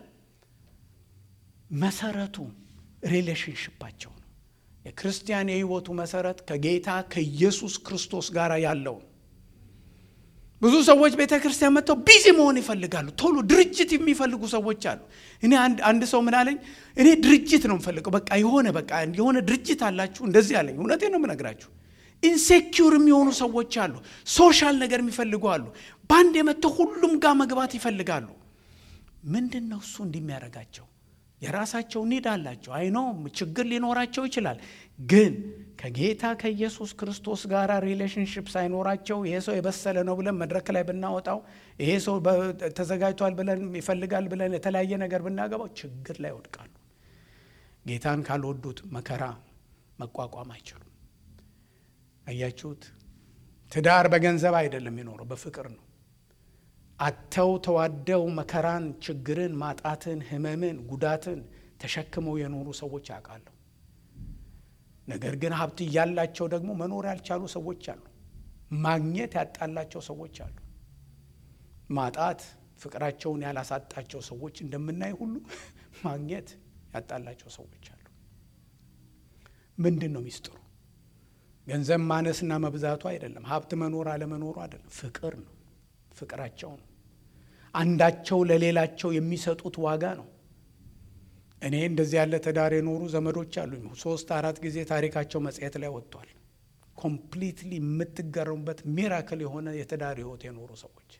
መሰረቱ ሪሌሽንሽፓቸው ነው። የክርስቲያን የህይወቱ መሰረት ከጌታ ከኢየሱስ ክርስቶስ ጋር ያለው ብዙ ሰዎች ቤተ ክርስቲያን መጥተው ቢዚ መሆን ይፈልጋሉ። ቶሎ ድርጅት የሚፈልጉ ሰዎች አሉ። እኔ አንድ ሰው ምን አለኝ፣ እኔ ድርጅት ነው የምፈልገው። በቃ የሆነ በቃ የሆነ ድርጅት አላችሁ እንደዚህ አለኝ። እውነቴ ነው የምነግራችሁ። ኢንሴኪውር የሚሆኑ ሰዎች አሉ። ሶሻል ነገር የሚፈልጉ አሉ። በአንድ የመጥተው ሁሉም ጋር መግባት ይፈልጋሉ። ምንድን ነው እሱ እንዲሚያደርጋቸው? የራሳቸው ኒድ አላቸው። አይኖ ችግር ሊኖራቸው ይችላል። ግን ከጌታ ከኢየሱስ ክርስቶስ ጋር ሪሌሽንሽፕ ሳይኖራቸው ይሄ ሰው የበሰለ ነው ብለን መድረክ ላይ ብናወጣው፣ ይሄ ሰው ተዘጋጅቷል ብለን ይፈልጋል ብለን የተለያየ ነገር ብናገባው ችግር ላይ ይወድቃሉ። ጌታን ካልወዱት መከራ መቋቋም አይችሉም። አያችሁት? ትዳር በገንዘብ አይደለም የሚኖረው፣ በፍቅር ነው። አተው ተዋደው መከራን፣ ችግርን፣ ማጣትን፣ ህመምን፣ ጉዳትን ተሸክመው የኖሩ ሰዎች ያውቃለሁ። ነገር ግን ሀብት እያላቸው ደግሞ መኖር ያልቻሉ ሰዎች አሉ። ማግኘት ያጣላቸው ሰዎች አሉ። ማጣት ፍቅራቸውን ያላሳጣቸው ሰዎች እንደምናይ ሁሉ ማግኘት ያጣላቸው ሰዎች አሉ። ምንድን ነው ሚስጥሩ? ገንዘብ ማነስና መብዛቱ አይደለም። ሀብት መኖር አለመኖሩ አይደለም። ፍቅር ነው። ፍቅራቸው ነው። አንዳቸው ለሌላቸው የሚሰጡት ዋጋ ነው። እኔ እንደዚህ ያለ ትዳር የኖሩ ዘመዶች አሉኝ። ሶስት አራት ጊዜ ታሪካቸው መጽሔት ላይ ወጥቷል። ኮምፕሊትሊ የምትገረሙበት ሚራክል የሆነ የትዳር ህይወት የኖሩ ሰዎች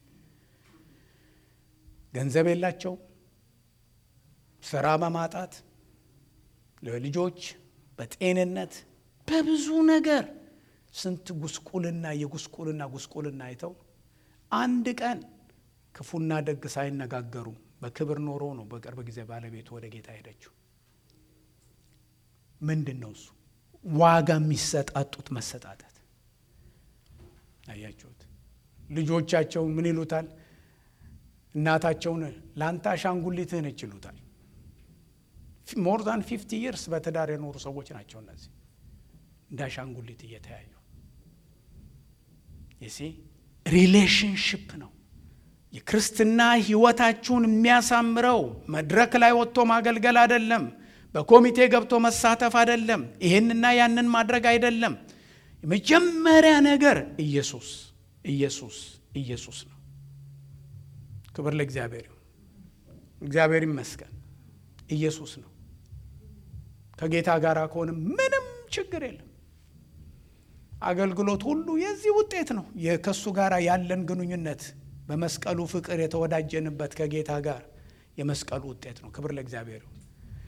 ገንዘብ የላቸው፣ ስራ በማጣት ለልጆች በጤንነት በብዙ ነገር ስንት ጉስቁልና የጉስቁልና ጉስቁልና አይተው አንድ ቀን ክፉና ደግ ሳይነጋገሩ በክብር ኖሮ ነው በቅርብ ጊዜ ባለቤቱ ወደ ጌታ ሄደችው። ምንድን ነው እሱ? ዋጋ የሚሰጣጡት መሰጣጠት። አያችሁት? ልጆቻቸውን ምን ይሉታል? እናታቸውን ለአንተ አሻንጉሊትህ ነች ይሉታል። ሞር ዛን ፊፍቲ ይርስ በትዳር የኖሩ ሰዎች ናቸው እነዚህ እንደ አሻንጉሊት እየተያዩ የሲ ሪሌሽንሽፕ ነው የክርስትና ህይወታችሁን የሚያሳምረው መድረክ ላይ ወጥቶ ማገልገል አይደለም። በኮሚቴ ገብቶ መሳተፍ አይደለም። ይሄንና ያንን ማድረግ አይደለም። የመጀመሪያ ነገር ኢየሱስ ኢየሱስ ኢየሱስ ነው። ክብር ለእግዚአብሔር ይሁን። እግዚአብሔር ይመስገን። ኢየሱስ ነው። ከጌታ ጋር ከሆነ ምንም ችግር የለም። አገልግሎት ሁሉ የዚህ ውጤት ነው። ከእሱ ጋር ያለን ግንኙነት በመስቀሉ ፍቅር የተወዳጀንበት ከጌታ ጋር የመስቀሉ ውጤት ነው። ክብር ለእግዚአብሔር ይሁን።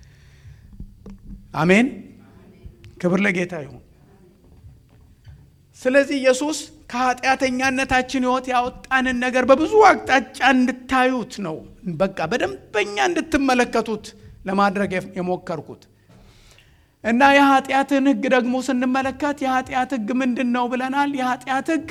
አሜን። ክብር ለጌታ ይሁን። ስለዚህ ኢየሱስ ከኃጢአተኛነታችን ህይወት ያወጣንን ነገር በብዙ አቅጣጫ እንድታዩት ነው። በቃ በደንበኛ እንድትመለከቱት ለማድረግ የሞከርኩት እና የኃጢአትን ህግ ደግሞ ስንመለከት የኃጢአት ህግ ምንድን ነው ብለናል። የኃጢአት ህግ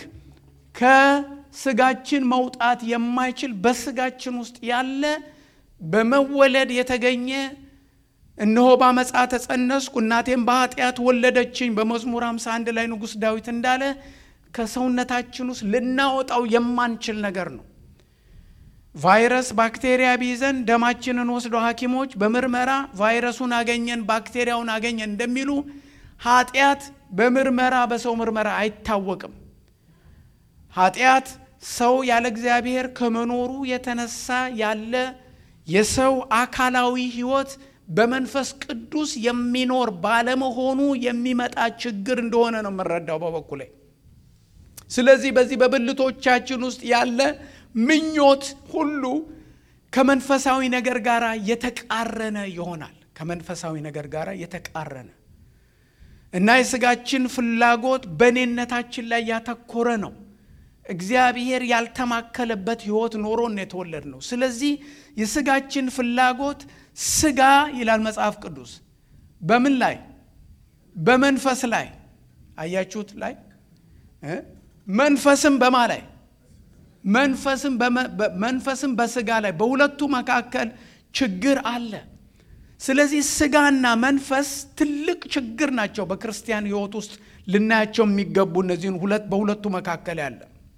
ከስጋችን መውጣት የማይችል በስጋችን ውስጥ ያለ በመወለድ የተገኘ እነሆ ባመፃ ተጸነስኩ እናቴም በኃጢአት ወለደችኝ በመዝሙር 51 ላይ ንጉሥ ዳዊት እንዳለ ከሰውነታችን ውስጥ ልናወጣው የማንችል ነገር ነው። ቫይረስ ባክቴሪያ ቢይዘን ደማችንን ወስዶ ሐኪሞች በምርመራ ቫይረሱን አገኘን ባክቴሪያውን አገኘን እንደሚሉ ኃጢአት በምርመራ በሰው ምርመራ አይታወቅም። ኃጢአት ሰው ያለ እግዚአብሔር ከመኖሩ የተነሳ ያለ የሰው አካላዊ ህይወት በመንፈስ ቅዱስ የሚኖር ባለመሆኑ የሚመጣ ችግር እንደሆነ ነው የምረዳው በበኩሌ። ስለዚህ በዚህ በብልቶቻችን ውስጥ ያለ ምኞት ሁሉ ከመንፈሳዊ ነገር ጋር የተቃረነ ይሆናል። ከመንፈሳዊ ነገር ጋር የተቃረነ እና የስጋችን ፍላጎት በእኔነታችን ላይ ያተኮረ ነው። እግዚአብሔር ያልተማከለበት ሕይወት ኖሮን የተወለድ ነው። ስለዚህ የስጋችን ፍላጎት ስጋ ይላል መጽሐፍ ቅዱስ በምን ላይ በመንፈስ ላይ አያችሁት ላይ መንፈስም በማ ላይ መንፈስም በስጋ ላይ በሁለቱ መካከል ችግር አለ። ስለዚህ ስጋና መንፈስ ትልቅ ችግር ናቸው። በክርስቲያን ሕይወት ውስጥ ልናያቸው የሚገቡ እነዚህን ሁለት በሁለቱ መካከል ያለ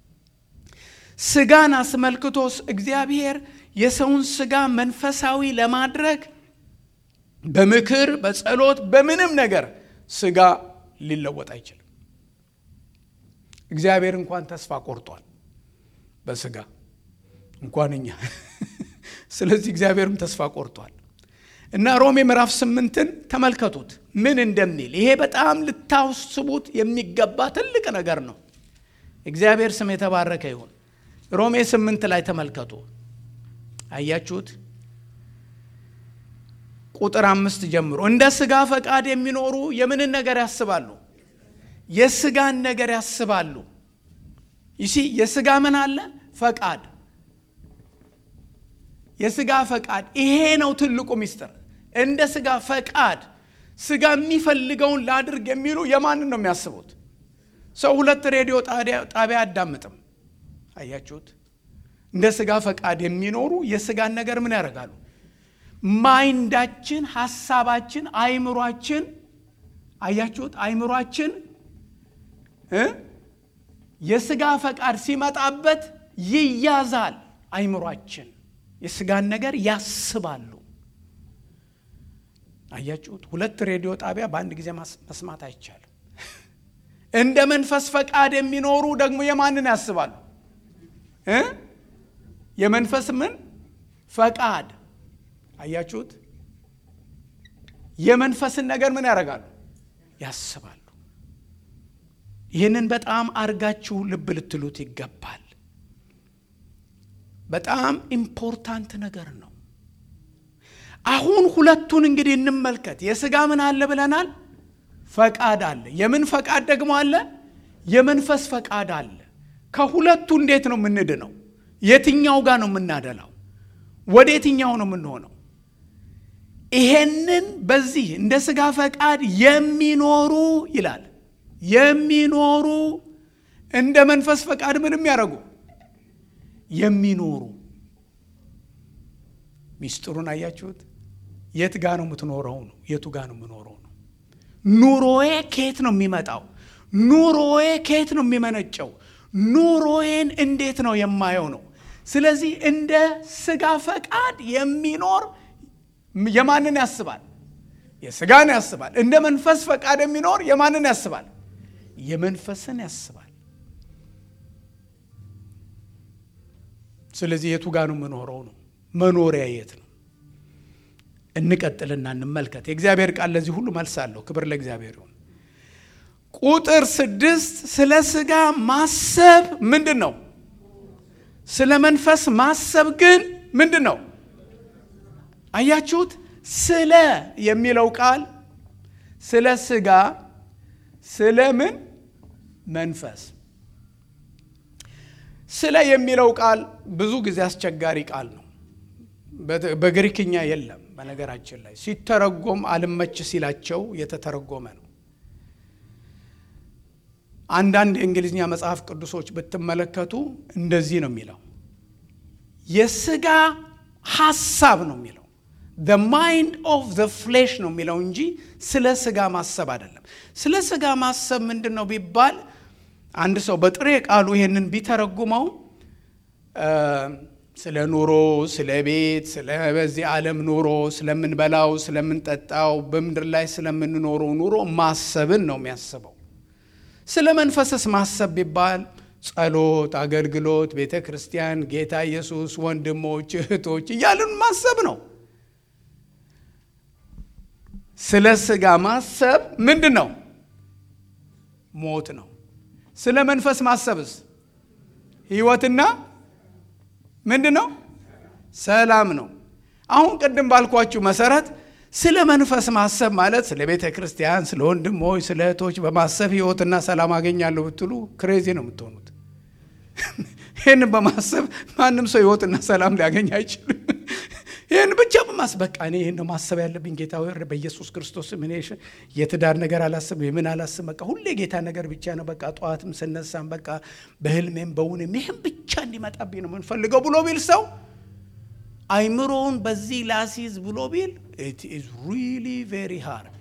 ስጋን አስመልክቶ እግዚአብሔር የሰውን ስጋ መንፈሳዊ ለማድረግ በምክር በጸሎት በምንም ነገር ስጋ ሊለወጥ አይችልም። እግዚአብሔር እንኳን ተስፋ ቆርጧል በስጋ እንኳን እኛ። ስለዚህ እግዚአብሔርም ተስፋ ቆርጧል እና ሮሜ ምዕራፍ ስምንትን ተመልከቱት ምን እንደሚል። ይሄ በጣም ልታስቡት የሚገባ ትልቅ ነገር ነው። እግዚአብሔር ስም የተባረከ ይሁን። ሮሜ ስምንት ላይ ተመልከቱ። አያችሁት? ቁጥር አምስት ጀምሮ እንደ ስጋ ፈቃድ የሚኖሩ የምንን ነገር ያስባሉ? የስጋን ነገር ያስባሉ። ይሲ የስጋ ምን አለ? ፈቃድ። የስጋ ፈቃድ ይሄ ነው ትልቁ ሚስጥር። እንደ ስጋ ፈቃድ ስጋ የሚፈልገውን ላድርግ የሚሉ የማንን ነው የሚያስቡት? ሰው ሁለት ሬዲዮ ጣቢያ አያዳምጥም። አያችሁት? እንደ ስጋ ፈቃድ የሚኖሩ የስጋን ነገር ምን ያደርጋሉ? ማይንዳችን፣ ሀሳባችን፣ አይምሯችን አያችሁት? አይምሯችን የስጋ ፈቃድ ሲመጣበት ይያዛል። አይምሯችን የስጋን ነገር ያስባሉ። አያችሁት? ሁለት ሬዲዮ ጣቢያ በአንድ ጊዜ መስማት አይቻልም። እንደ መንፈስ ፈቃድ የሚኖሩ ደግሞ የማንን ያስባሉ? የመንፈስ ምን ፈቃድ አያችሁት? የመንፈስን ነገር ምን ያደርጋሉ? ያስባሉ። ይህንን በጣም አርጋችሁ ልብ ልትሉት ይገባል። በጣም ኢምፖርታንት ነገር ነው። አሁን ሁለቱን እንግዲህ እንመልከት። የስጋ ምን አለ ብለናል? ፈቃድ አለ። የምን ፈቃድ ደግሞ አለ? የመንፈስ ፈቃድ አለ። ከሁለቱ እንዴት ነው የምንድነው? የትኛው ጋር ነው የምናደላው? ወደ የትኛው ነው የምንሆነው? ይሄንን በዚህ እንደ ስጋ ፈቃድ የሚኖሩ ይላል የሚኖሩ እንደ መንፈስ ፈቃድ ምን የሚያደርጉ የሚኖሩ ሚስጥሩን አያችሁት? የት ጋ ነው የምትኖረው ነው? የቱ ጋ ነው የምኖረው ነው? ኑሮዬ ከየት ነው የሚመጣው? ኑሮዬ ከየት ነው የሚመነጨው? ኑሮዬን እንዴት ነው የማየው ነው። ስለዚህ እንደ ስጋ ፈቃድ የሚኖር የማንን ያስባል? የስጋን ያስባል። እንደ መንፈስ ፈቃድ የሚኖር የማንን ያስባል? የመንፈስን ያስባል። ስለዚህ የቱ ጋር ነው የምኖረው ነው? መኖሪያ የት ነው? እንቀጥልና እንመልከት። የእግዚአብሔር ቃል ለዚህ ሁሉ መልስ አለው። ክብር ለእግዚአብሔር ይሁን። ቁጥር ስድስት ስለ ስጋ ማሰብ ምንድን ነው? ስለ መንፈስ ማሰብ ግን ምንድን ነው? አያችሁት? ስለ የሚለው ቃል ስለ ስጋ ስለ ምን መንፈስ ስለ የሚለው ቃል ብዙ ጊዜ አስቸጋሪ ቃል ነው። በግሪክኛ የለም። በነገራችን ላይ ሲተረጎም አልመች ሲላቸው የተተረጎመ ነው። አንዳንድ የእንግሊዝኛ መጽሐፍ ቅዱሶች ብትመለከቱ እንደዚህ ነው የሚለው የስጋ ሐሳብ ነው የሚለው the mind of the flesh ነው የሚለው እንጂ ስለ ስጋ ማሰብ አይደለም። ስለ ስጋ ማሰብ ምንድን ነው ቢባል አንድ ሰው በጥሬ ቃሉ ይሄንን ቢተረጉመው ስለ ኑሮ፣ ስለ ቤት፣ ስለ በዚህ ዓለም ኑሮ፣ ስለምንበላው፣ ስለምንጠጣው፣ በምድር ላይ ስለምንኖረው ኑሮ ማሰብን ነው የሚያስበው። ስለ መንፈስስ ማሰብ ቢባል ጸሎት፣ አገልግሎት፣ ቤተ ክርስቲያን፣ ጌታ ኢየሱስ፣ ወንድሞች፣ እህቶች እያልን ማሰብ ነው። ስለ ስጋ ማሰብ ምንድን ነው? ሞት ነው። ስለ መንፈስ ማሰብስ ህይወትና ምንድን ነው? ሰላም ነው። አሁን ቅድም ባልኳችሁ መሰረት ስለ መንፈስ ማሰብ ማለት ስለ ቤተ ክርስቲያን፣ ስለ ወንድሞች፣ ስለ እህቶች በማሰብ ህይወትና ሰላም አገኛለሁ ብትሉ ክሬዚ ነው የምትሆኑት። ይህን በማሰብ ማንም ሰው ህይወትና ሰላም ሊያገኝ አይችልም። ይህን ብቻ በማሰብ በቃ እኔ ይህን ነው ማሰብ ያለብኝ ጌታ ወይ በኢየሱስ ክርስቶስ ምን የትዳር ነገር አላስብ የምን አላስብ በቃ ሁሌ ጌታ ነገር ብቻ ነው በቃ ጠዋትም ስነሳም በቃ በህልሜም በውንም ይህም ብቻ እንዲመጣብኝ ነው የምንፈልገው ብሎ ቢል ሰው አይምሮውን በዚህ ላሲዝ ብሎ ቢል ኢት ኢዝ ሪሊ ቬሪ ሃርድ።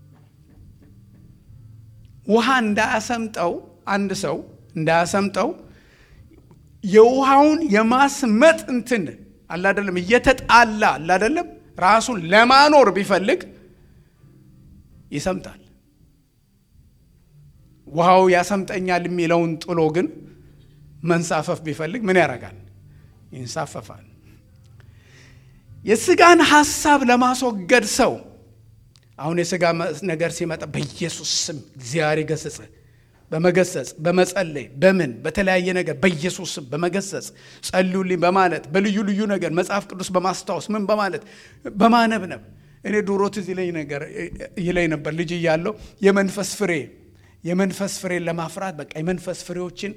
ውሃ እንዳያሰምጠው አንድ ሰው እንዳያሰምጠው የውሃውን የማስመጥ እንትን አላደለም እየተጣላ አላደለም ራሱን ለማኖር ቢፈልግ ይሰምጣል። ውሃው ያሰምጠኛል የሚለውን ጥሎ ግን መንሳፈፍ ቢፈልግ ምን ያደርጋል? ይንሳፈፋል። የስጋን ሐሳብ ለማስወገድ ሰው አሁን የስጋ ነገር ሲመጣ በኢየሱስ ስም እግዚአብሔር ይገስጽ በመገሰጽ በመጸለይ በምን በተለያየ ነገር በኢየሱስ ስም በመገሰጽ ጸልዩልኝ በማለት በልዩ ልዩ ነገር መጽሐፍ ቅዱስ በማስታወስ ምን በማለት በማነብነብ እኔ ድሮ ትዝ ይለኝ ነገር ይለኝ ነበር ልጅ እያለሁ የመንፈስ ፍሬ የመንፈስ ፍሬን ለማፍራት በቃ የመንፈስ ፍሬዎችን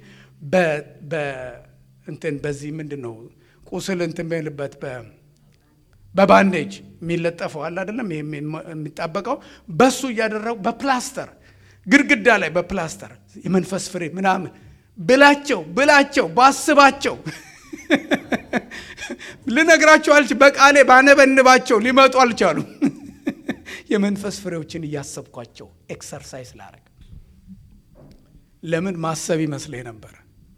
እንትን በዚህ ምንድን ነው ቁስል እንትን በልበት በባንዴጅ የሚለጠፈው አለ አይደለም የሚጣበቀው በሱ እያደረጉ በፕላስተር ግድግዳ ላይ በፕላስተር የመንፈስ ፍሬ ምናምን ብላቸው ብላቸው ባስባቸው ልነግራቸው አልች በቃሌ ባነበንባቸው ሊመጡ አልቻሉ። የመንፈስ ፍሬዎችን እያሰብኳቸው ኤክሰርሳይዝ ላረግ ለምን ማሰብ ይመስለኝ ነበረ።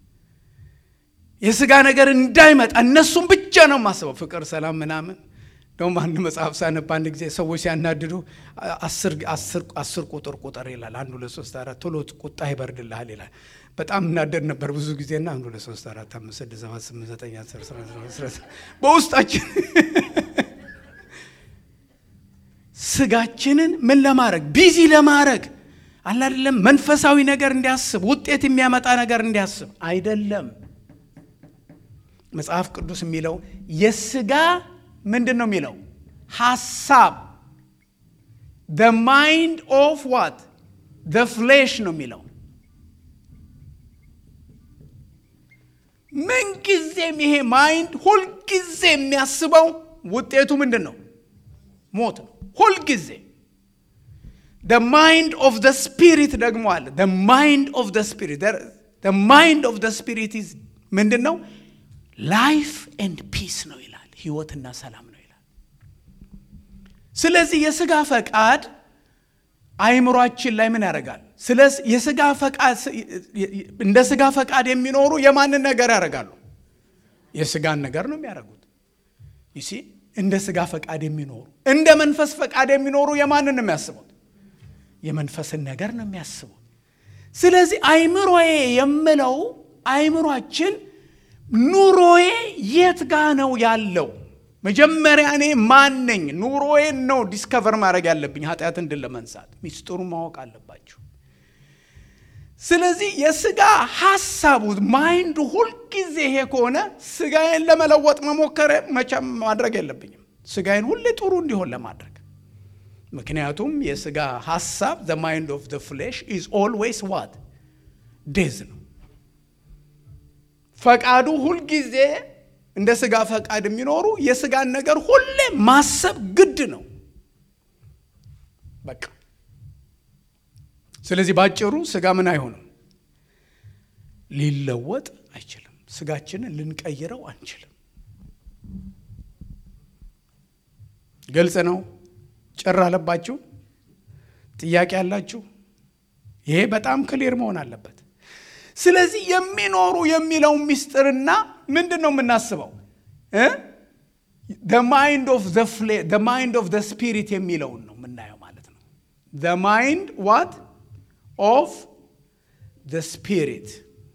የስጋ ነገር እንዳይመጣ እነሱም ብቻ ነው ማስበው፣ ፍቅር፣ ሰላም ምናምን ደግሞ አንድ መጽሐፍ ሳነብ አንድ ጊዜ ሰዎች ሲያናድዱ አስር ቁጥር ቁጥር ይላል። አንድ ሁለት ሶስት አራት ቶሎ ቁጣ ይበርድልሃል ይላል። በጣም እናደድ ነበር ብዙ ጊዜና አንድ ሁለት ሶስት አራት አምስት ስድስት ሰባት ስምንት ዘጠኝ አስር በውስጣችን ስጋችንን ምን ለማድረግ ቢዚ ለማድረግ አላደለም መንፈሳዊ ነገር እንዲያስብ ውጤት የሚያመጣ ነገር እንዲያስብ አይደለም። መጽሐፍ ቅዱስ የሚለው የስጋ ምንድን ነው የሚለው ሐሳብ the mind of what the flesh ነው የሚለው ምንጊዜም ይሄ ማይንድ ሁልጊዜ የሚያስበው ውጤቱ ምንድን ነው ሞት ነው ሁልጊዜ the mind of the spirit ደግሞ አለ the mind of the spirit the mind of the spirit is ምንድን ነው ላይፍ ኤንድ ፒስ ነው ይላል ህይወትና ሰላም ነው ይላል ስለዚህ የስጋ ፈቃድ አይምሯችን ላይ ምን ያደርጋል ስለ የስጋ ፈቃድ እንደ ስጋ ፈቃድ የሚኖሩ የማንን ነገር ያደርጋሉ የስጋን ነገር ነው የሚያደርጉት ይሲ እንደ ስጋ ፈቃድ የሚኖሩ እንደ መንፈስ ፈቃድ የሚኖሩ የማንን ነው የሚያስቡት የመንፈስን ነገር ነው የሚያስቡት ስለዚህ አይምሮዬ የምለው አይምሯችን ኑሮዬ የት ጋ ነው ያለው መጀመሪያ እኔ ማን ነኝ ኑሮዬን ነው ዲስከቨር ማድረግ ያለብኝ ኃጢአትን ድል ለመንሳት ሚስጥሩን ማወቅ አለባችሁ ስለዚህ የስጋ ሀሳቡ ማይንዱ ሁልጊዜ ይሄ ከሆነ ስጋዬን ለመለወጥ መሞከር መቼም ማድረግ የለብኝም ስጋዬን ሁሌ ጥሩ እንዲሆን ለማድረግ ምክንያቱም የስጋ ሀሳብ ዘ ማይንድ ኦፍ ዘ ፍሌሽ ኢዝ ኦልዌይስ ዋት ዴዝ ነው ፈቃዱ ሁልጊዜ እንደ ስጋ ፈቃድ የሚኖሩ የስጋን ነገር ሁሌ ማሰብ ግድ ነው በቃ ስለዚህ ባጭሩ ስጋ ምን አይሆንም ሊለወጥ አይችልም ስጋችንን ልንቀይረው አንችልም ግልጽ ነው ጭር አለባችሁ ጥያቄ አላችሁ ይሄ በጣም ክሊር መሆን አለበት ስለዚህ የሚኖሩ የሚለው ሚስጥርና ምንድን ነው የምናስበው ማይንድ ኦፍ ዘ ስፒሪት የሚለውን ነው የምናየው ማለት ነው ማይንድ ዋት ኦፍ ዘ ስፒሪት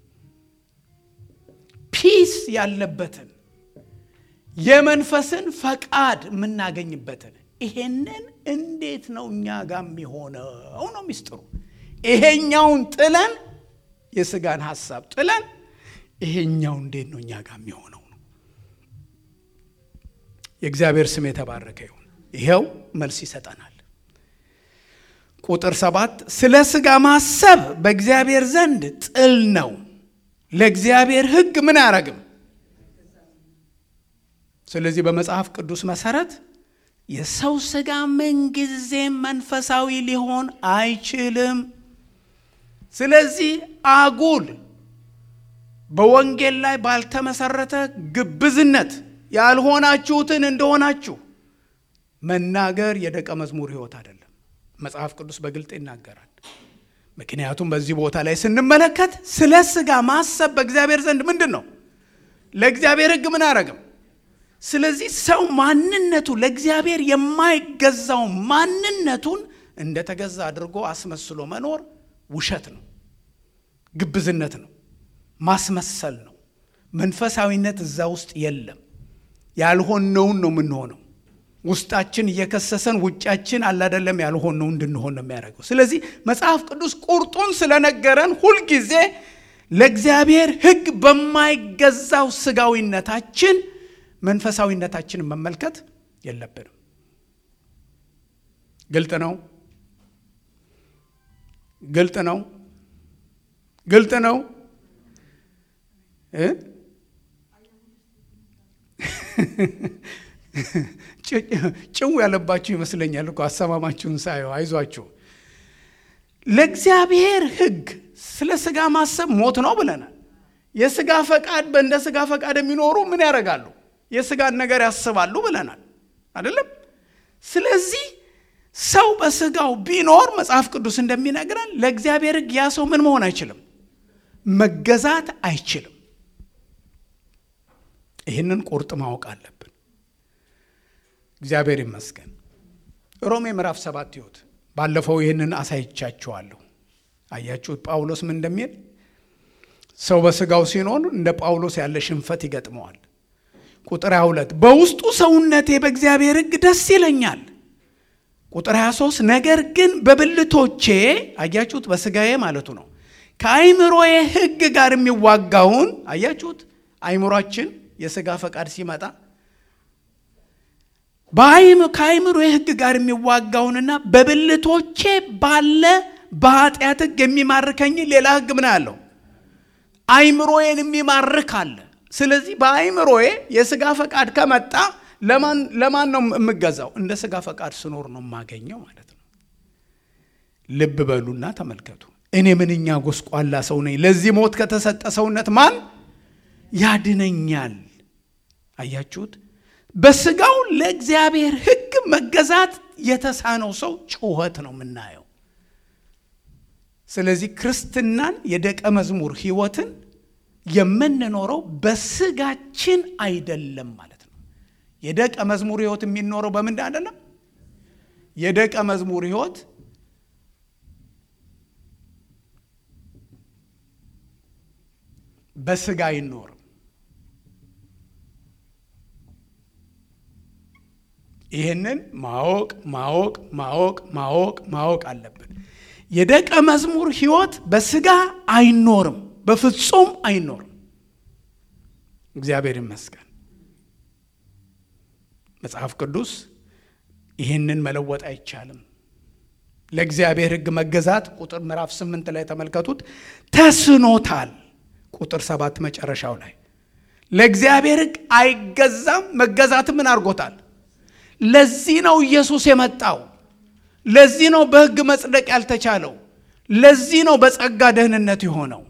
ፒስ ያለበትን የመንፈስን ፈቃድ የምናገኝበትን ይሄንን እንዴት ነው እኛ ጋር የሚሆነው ነው ሚስጥሩ ይሄኛውን ጥለን የስጋን ሀሳብ ጥለን ይሄኛው እንዴት ነው እኛ ጋር የሚሆነው ነው። የእግዚአብሔር ስም የተባረከ ይሁን። ይኸው መልስ ይሰጠናል። ቁጥር ሰባት ስለ ስጋ ማሰብ በእግዚአብሔር ዘንድ ጥል ነው፣ ለእግዚአብሔር ሕግ ምን አያረግም። ስለዚህ በመጽሐፍ ቅዱስ መሰረት የሰው ስጋ ምንጊዜም መንፈሳዊ ሊሆን አይችልም። ስለዚህ አጉል በወንጌል ላይ ባልተመሰረተ ግብዝነት ያልሆናችሁትን እንደሆናችሁ መናገር የደቀ መዝሙር ሕይወት አይደለም። መጽሐፍ ቅዱስ በግልጥ ይናገራል። ምክንያቱም በዚህ ቦታ ላይ ስንመለከት ስለ ስጋ ማሰብ በእግዚአብሔር ዘንድ ምንድን ነው? ለእግዚአብሔር ሕግ ምን አያረግም። ስለዚህ ሰው ማንነቱ ለእግዚአብሔር የማይገዛው ማንነቱን እንደተገዛ አድርጎ አስመስሎ መኖር ውሸት ነው፣ ግብዝነት ነው፣ ማስመሰል ነው። መንፈሳዊነት እዛ ውስጥ የለም። ያልሆነውን ነው የምንሆነው። ውስጣችን እየከሰሰን ውጫችን አላደለም ያልሆነው እንድንሆን ነው የሚያደርገው። ስለዚህ መጽሐፍ ቅዱስ ቁርጡን ስለነገረን ሁልጊዜ ለእግዚአብሔር ሕግ በማይገዛው ስጋዊነታችን መንፈሳዊነታችንን መመልከት የለብንም። ግልጥ ነው። ግልጥ ነው። ግልጥ ነው። ጭው ያለባችሁ ይመስለኛል እኮ አሰማማችሁን ሳየው። አይዟችሁ። ለእግዚአብሔር ሕግ ስለ ስጋ ማሰብ ሞት ነው ብለናል። የስጋ ፈቃድ በእንደ ስጋ ፈቃድ የሚኖሩ ምን ያደርጋሉ? የስጋን ነገር ያስባሉ ብለናል አይደለም። ስለዚህ ሰው በስጋው ቢኖር መጽሐፍ ቅዱስ እንደሚነግረን ለእግዚአብሔር ሕግ ያ ሰው ምን መሆን አይችልም፣ መገዛት አይችልም። ይህንን ቁርጥ ማወቅ አለብን። እግዚአብሔር ይመስገን። ሮሜ ምዕራፍ ሰባት ይሁት ባለፈው ይህንን አሳይቻችኋለሁ። አያችሁት ጳውሎስ ምን እንደሚል ሰው በስጋው ሲኖር እንደ ጳውሎስ ያለ ሽንፈት ይገጥመዋል። ቁጥር 22 በውስጡ ሰውነቴ በእግዚአብሔር ሕግ ደስ ይለኛል። ቁጥር 23 ነገር ግን በብልቶቼ አያችሁት፣ በስጋዬ ማለቱ ነው ከአይምሮዬ ሕግ ጋር የሚዋጋውን አያችሁት። አይምሯችን የስጋ ፈቃድ ሲመጣ ከአይምሮ ሕግ ጋር የሚዋጋውንና በብልቶቼ ባለ በኃጢአት ሕግ የሚማርከኝ ሌላ ሕግ ምን አለው? አይምሮዬን የሚማርክ አለ። ስለዚህ በአይምሮዬ የስጋ ፈቃድ ከመጣ ለማን ነው የምገዛው? እንደ ስጋ ፈቃድ ስኖር ነው የማገኘው ማለት ነው። ልብ በሉና ተመልከቱ። እኔ ምንኛ ጎስቋላ ሰው ነኝ! ለዚህ ሞት ከተሰጠ ሰውነት ማን ያድነኛል? አያችሁት? በስጋው ለእግዚአብሔር ሕግ መገዛት የተሳነው ሰው ጩኸት ነው የምናየው። ስለዚህ ክርስትናን የደቀ መዝሙር ሕይወትን የምንኖረው በስጋችን አይደለም ማለት ነው። የደቀ መዝሙር ሕይወት የሚኖረው በምንድን አይደለም። የደቀ መዝሙር ሕይወት በስጋ አይኖርም። ይህንን ማወቅ ማወቅ ማወቅ ማወቅ ማወቅ አለብን። የደቀ መዝሙር ሕይወት በስጋ አይኖርም፣ በፍጹም አይኖርም። እግዚአብሔር ይመስገን። መጽሐፍ ቅዱስ ይህንን መለወጥ አይቻልም። ለእግዚአብሔር ሕግ መገዛት ቁጥር ምዕራፍ ስምንት ላይ ተመልከቱት፣ ተስኖታል። ቁጥር ሰባት መጨረሻው ላይ ለእግዚአብሔር ሕግ አይገዛም። መገዛት ምን አድርጎታል? ለዚህ ነው ኢየሱስ የመጣው። ለዚህ ነው በሕግ መጽደቅ ያልተቻለው። ለዚህ ነው በጸጋ ደህንነት የሆነው።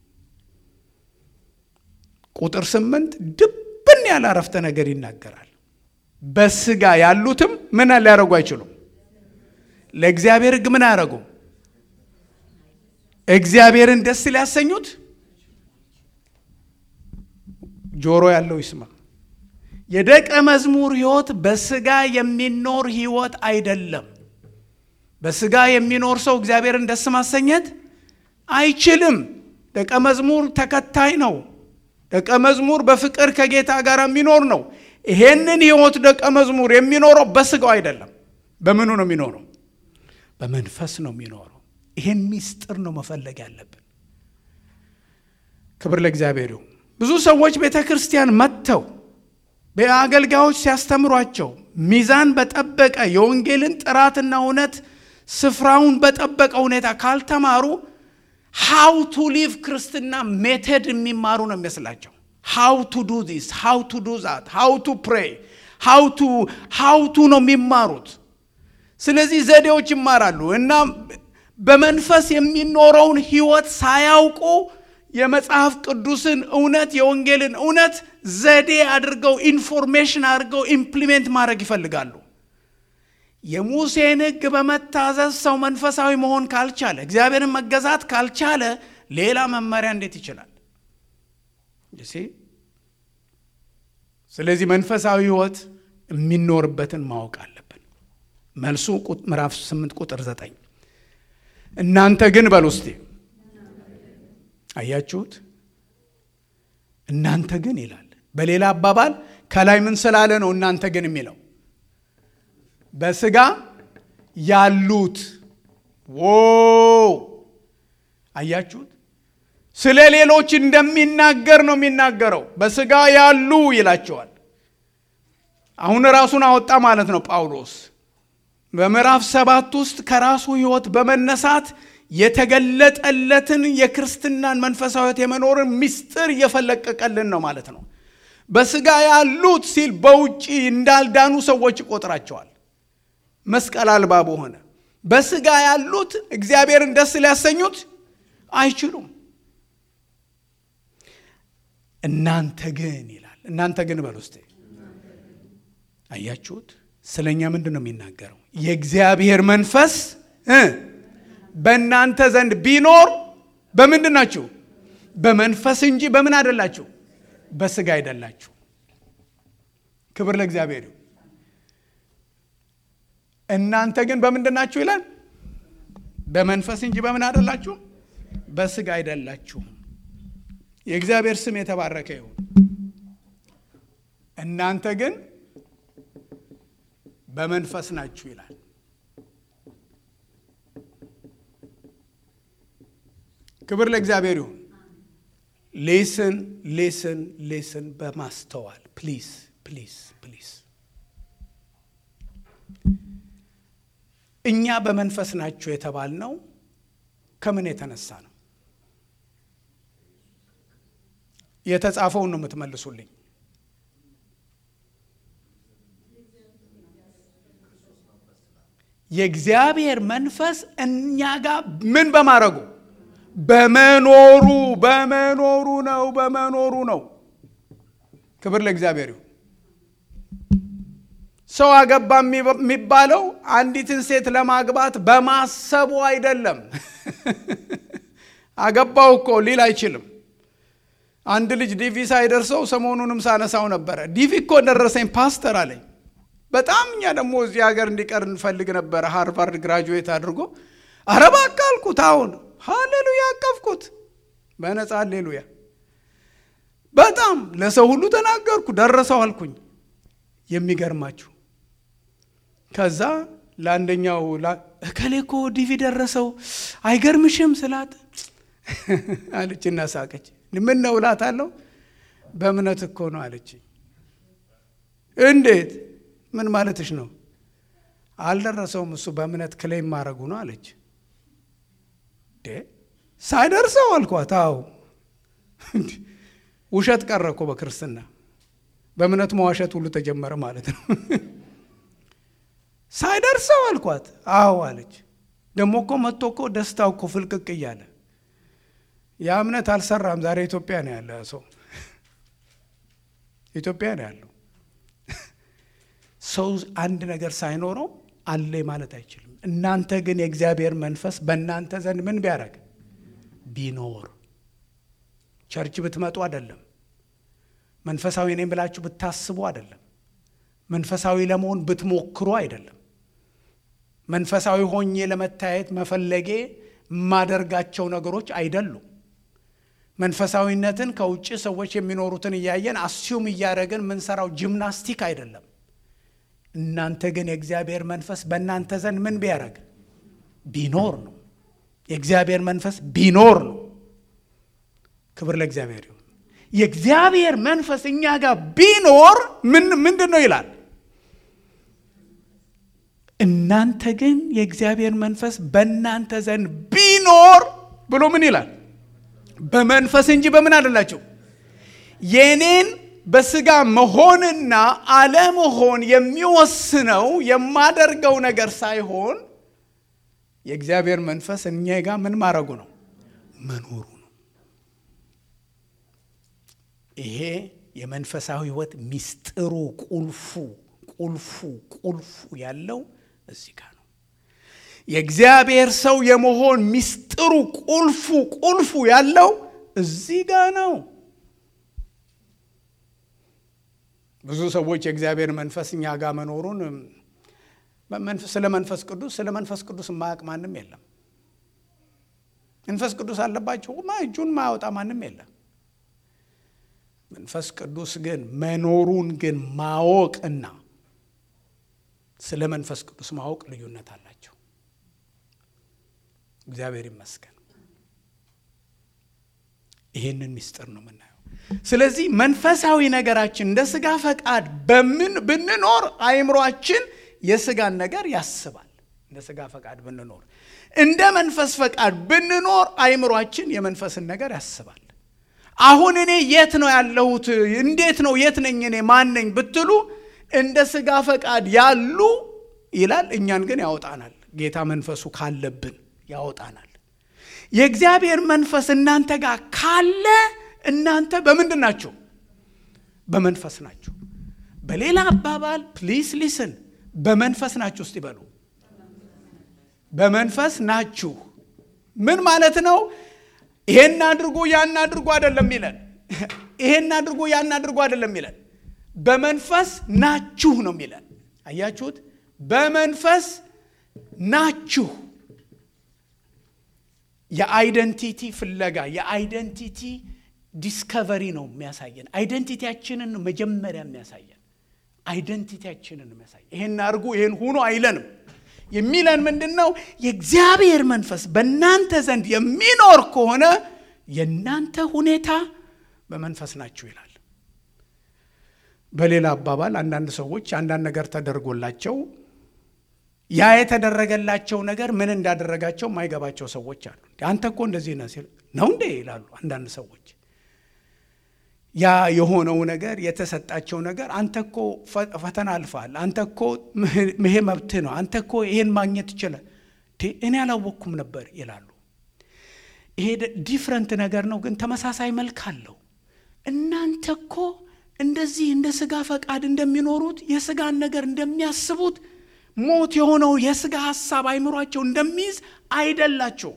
ቁጥር ስምንት ድብን ያለ አረፍተ ነገር ይናገራል። በስጋ ያሉትም ምን ሊያደርጉ አይችሉም። ለእግዚአብሔር ሕግ ምን አያደርጉ? እግዚአብሔርን ደስ ሊያሰኙት። ጆሮ ያለው ይስማ። የደቀ መዝሙር ሕይወት በስጋ የሚኖር ሕይወት አይደለም። በስጋ የሚኖር ሰው እግዚአብሔርን ደስ ማሰኘት አይችልም። ደቀ መዝሙር ተከታይ ነው። ደቀ መዝሙር በፍቅር ከጌታ ጋር የሚኖር ነው። ይሄንን ሕይወት ደቀ መዝሙር የሚኖረው በስጋው አይደለም። በምኑ ነው የሚኖረው? በመንፈስ ነው የሚኖረው። ይሄን ሚስጥር ነው መፈለግ ያለብን። ክብር ለእግዚአብሔር ይሁን። ብዙ ሰዎች ቤተ ክርስቲያን መጥተው በአገልጋዮች ሲያስተምሯቸው ሚዛን በጠበቀ የወንጌልን ጥራትና እውነት ስፍራውን በጠበቀ ሁኔታ ካልተማሩ ሃው ቱ ሊቭ ክርስትና ሜተድ የሚማሩ ነው የሚመስላቸው። ሃው ቱ ዱ ዚስ ሃው ቱ ዱ ዛት ሃው ቱ ፕሬይ ሃው ቱ ነው የሚማሩት። ስለዚህ ዘዴዎች ይማራሉ እና በመንፈስ የሚኖረውን ህይወት ሳያውቁ የመጽሐፍ ቅዱስን እውነት የወንጌልን እውነት ዘዴ አድርገው ኢንፎርሜሽን አድርገው ኢምፕሊሜንት ማድረግ ይፈልጋሉ። የሙሴን ሕግ በመታዘዝ ሰው መንፈሳዊ መሆን ካልቻለ፣ እግዚአብሔርን መገዛት ካልቻለ ሌላ መመሪያ እንዴት ይችላል? ስለዚህ መንፈሳዊ ህይወት የሚኖርበትን ማወቅ አለብን። መልሱ ምዕራፍ 8 ቁጥር 9 እናንተ ግን በሉ እስቲ አያችሁት? እናንተ ግን ይላል። በሌላ አባባል ከላይ ምን ስላለ ነው እናንተ ግን የሚለው? በስጋ ያሉት ዎ አያችሁት? ስለ ሌሎች እንደሚናገር ነው የሚናገረው። በስጋ ያሉ ይላቸዋል። አሁን ራሱን አወጣ ማለት ነው ጳውሎስ በምዕራፍ ሰባት ውስጥ ከራሱ ህይወት በመነሳት የተገለጠለትን የክርስትናን መንፈሳዊት የመኖርን ምስጢር እየፈለቀቀልን ነው ማለት ነው። በስጋ ያሉት ሲል በውጭ እንዳልዳኑ ሰዎች ይቆጥራቸዋል። መስቀል አልባ በሆነ በስጋ ያሉት እግዚአብሔርን ደስ ሊያሰኙት አይችሉም። እናንተ ግን ይላል። እናንተ ግን በል ውስጥ አያችሁት? ስለ እኛ ምንድን ነው የሚናገረው? የእግዚአብሔር መንፈስ በእናንተ ዘንድ ቢኖር በምንድን ናችሁ? በመንፈስ እንጂ በምን አይደላችሁ? በስጋ አይደላችሁ። ክብር ለእግዚአብሔር። እናንተ ግን በምንድን ናችሁ ይላል? በመንፈስ እንጂ በምን አይደላችሁ? በስጋ አይደላችሁም። የእግዚአብሔር ስም የተባረከ ይሁን። እናንተ ግን በመንፈስ ናችሁ ይላል። ክብር ለእግዚአብሔር ይሁን። ሌስን ሌስን ሌስን በማስተዋል ፕሊስ ፕሊስ ፕሊስ። እኛ በመንፈስ ናችሁ የተባልነው ከምን የተነሳ ነው? የተጻፈውን ነው የምትመልሱልኝ። የእግዚአብሔር መንፈስ እኛ ጋር ምን በማድረጉ በመኖሩ በመኖሩ ነው በመኖሩ ነው። ክብር ለእግዚአብሔር ይሁን። ሰው አገባ የሚባለው አንዲትን ሴት ለማግባት በማሰቡ አይደለም። አገባው እኮ ሊል አይችልም። አንድ ልጅ ዲቪ ሳይደርሰው ሰሞኑንም ሳነሳው ነበረ። ዲቪ እኮ ደረሰኝ ፓስተር አለኝ። በጣም እኛ ደግሞ እዚህ ሀገር እንዲቀር እንፈልግ ነበረ። ሃርቫርድ ግራጁዌት አድርጎ ኧረ እባክህ አልኩት። አሁን ሃሌሉያ አቀፍኩት በነፃ ሃሌሉያ። በጣም ለሰው ሁሉ ተናገርኩ። ደረሰው አልኩኝ። የሚገርማችሁ ከዛ ለአንደኛው እከሌ እኮ ዲቪ ደረሰው አይገርምሽም ስላት አለችና ሳቀች። ምን ነው እላታለሁ። በእምነት እኮ ነው አለች። እንዴት ምን ማለትሽ ነው? አልደረሰውም እሱ በእምነት ክሌም ማድረጉ ነው አለች። ሳይደርሰው አልኳት። አዎ ውሸት ቀረ እኮ በክርስትና በእምነት መዋሸት ሁሉ ተጀመረ ማለት ነው። ሳይደርሰው አልኳት። አዎ አለች። ደግሞ እኮ መጥቶ እኮ ደስታው እኮ ፍልቅቅ እያለ ያ እምነት አልሰራም። ዛሬ ኢትዮጵያ ነው ያለ ሰው ኢትዮጵያ ነው ያለው ሰው አንድ ነገር ሳይኖረው አለ ማለት አይችልም። እናንተ ግን የእግዚአብሔር መንፈስ በእናንተ ዘንድ ምን ቢያደርግ ቢኖር ቸርች ብትመጡ አይደለም መንፈሳዊ ነኝ ብላችሁ ብታስቡ አይደለም መንፈሳዊ ለመሆን ብትሞክሩ አይደለም መንፈሳዊ ሆኜ ለመታየት መፈለጌ የማደርጋቸው ነገሮች አይደሉም። መንፈሳዊነትን ከውጭ ሰዎች የሚኖሩትን እያየን አስዩም እያደረግን የምንሰራው ጂምናስቲክ አይደለም። እናንተ ግን የእግዚአብሔር መንፈስ በእናንተ ዘንድ ምን ቢያደርግ ቢኖር ነው። የእግዚአብሔር መንፈስ ቢኖር ነው። ክብር ለእግዚአብሔር ይሁን። የእግዚአብሔር መንፈስ እኛ ጋር ቢኖር ምን ምንድን ነው ይላል? እናንተ ግን የእግዚአብሔር መንፈስ በእናንተ ዘንድ ቢኖር ብሎ ምን ይላል? በመንፈስ እንጂ በምን አይደላችሁ። የኔን በስጋ መሆንና አለመሆን የሚወስነው የማደርገው ነገር ሳይሆን የእግዚአብሔር መንፈስ እኛ ጋር ምን ማድረጉ ነው? መኖሩ ነው። ይሄ የመንፈሳዊ ሕይወት ሚስጥሩ ቁልፉ ቁልፉ ቁልፉ ያለው እዚህ ጋር ነው። የእግዚአብሔር ሰው የመሆን ሚስጥሩ ቁልፉ ቁልፉ ያለው እዚህ ጋር ነው። ብዙ ሰዎች የእግዚአብሔር መንፈስ እኛ ጋር መኖሩን ስለ መንፈስ ቅዱስ ስለ መንፈስ ቅዱስ የማያውቅ ማንም የለም። መንፈስ ቅዱስ አለባቸው እጁን ማያወጣ ማንም የለም። መንፈስ ቅዱስ ግን መኖሩን ግን ማወቅና ስለ መንፈስ ቅዱስ ማወቅ ልዩነት አላቸው። እግዚአብሔር ይመስገን። ይህንን ምስጢር ነው የምናየው። ስለዚህ መንፈሳዊ ነገራችን እንደ ስጋ ፈቃድ በምን ብንኖር አእምሯችን የስጋን ነገር ያስባል። እንደ ስጋ ፈቃድ ብንኖር፣ እንደ መንፈስ ፈቃድ ብንኖር አእምሯችን የመንፈስን ነገር ያስባል። አሁን እኔ የት ነው ያለሁት? እንዴት ነው? የት ነኝ? እኔ ማን ነኝ ብትሉ እንደ ስጋ ፈቃድ ያሉ ይላል። እኛን ግን ያወጣናል። ጌታ መንፈሱ ካለብን ያወጣናል። የእግዚአብሔር መንፈስ እናንተ ጋር ካለ እናንተ በምንድን ናችሁ? በመንፈስ ናችሁ። በሌላ አባባል ፕሊስ ሊስን በመንፈስ ናችሁ። እስቲ በሉ በመንፈስ ናችሁ። ምን ማለት ነው? ይሄን አድርጎ ያን አድርጎ አይደለም ይለን። ይሄን አድርጎ ያን አድርጎ አይደለም ይለን። በመንፈስ ናችሁ ነው የሚለን። አያችሁት? በመንፈስ ናችሁ። የአይደንቲቲ ፍለጋ የአይደንቲቲ ዲስከቨሪ ነው የሚያሳየን። አይደንቲቲያችንን መጀመሪያ የሚያሳየን አይደንቲቲያችንን የሚያሳየን። ይሄን አድርጉ ይሄን ሁኑ አይለንም። የሚለን ምንድን ነው? የእግዚአብሔር መንፈስ በእናንተ ዘንድ የሚኖር ከሆነ የእናንተ ሁኔታ በመንፈስ ናችሁ ይላል። በሌላ አባባል አንዳንድ ሰዎች አንዳንድ ነገር ተደርጎላቸው ያ የተደረገላቸው ነገር ምን እንዳደረጋቸው የማይገባቸው ሰዎች አሉ። አንተ እኮ እንደዚህ ነህ ሲል ነው እንዴ ይላሉ አንዳንድ ሰዎች። ያ የሆነው ነገር የተሰጣቸው ነገር አንተ እኮ ፈተና አልፈሃል፣ አንተ እኮ ይሄ መብትህ ነው፣ አንተ እኮ ይሄን ማግኘት ይችላል፣ እኔ አላወቅኩም ነበር ይላሉ። ይሄ ዲፍረንት ነገር ነው፣ ግን ተመሳሳይ መልክ አለው። እናንተ እኮ እንደዚህ እንደ ስጋ ፈቃድ እንደሚኖሩት የስጋን ነገር እንደሚያስቡት ሞት የሆነው የስጋ ሀሳብ አይምሯቸው እንደሚይዝ አይደላቸው።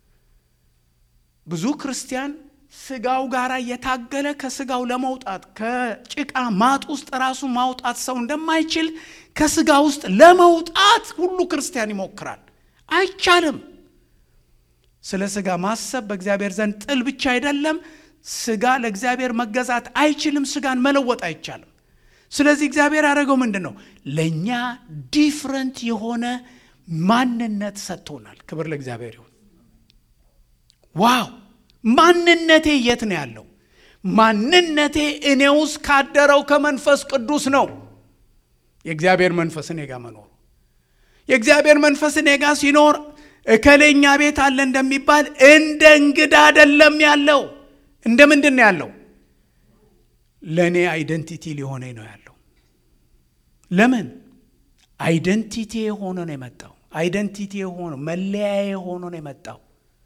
ብዙ ክርስቲያን ስጋው ጋር እየታገለ ከስጋው ለመውጣት ከጭቃ ማጥ ውስጥ ራሱ ማውጣት ሰው እንደማይችል ከስጋ ውስጥ ለመውጣት ሁሉ ክርስቲያን ይሞክራል። አይቻልም። ስለ ስጋ ማሰብ በእግዚአብሔር ዘንድ ጥል ብቻ አይደለም። ስጋ ለእግዚአብሔር መገዛት አይችልም። ስጋን መለወጥ አይቻልም። ስለዚህ እግዚአብሔር ያደረገው ምንድን ነው? ለእኛ ዲፍረንት የሆነ ማንነት ሰጥቶናል። ክብር ለእግዚአብሔር ይሁን። ዋው! ማንነቴ የት ነው ያለው? ማንነቴ እኔ ውስጥ ካደረው ከመንፈስ ቅዱስ ነው። የእግዚአብሔር መንፈስ እኔ ጋር መኖሩ የእግዚአብሔር መንፈስ እኔ ጋር ሲኖር እከሌኛ ቤት አለ እንደሚባል እንደ እንግዳ አይደለም ያለው። እንደ ምንድን ነው ያለው? ለእኔ አይደንቲቲ ሊሆነኝ ነው ያለው። ለምን አይደንቲቲ የሆነ ነው የመጣው። አይደንቲቲ የሆነ መለያ የሆነ ነው የመጣው።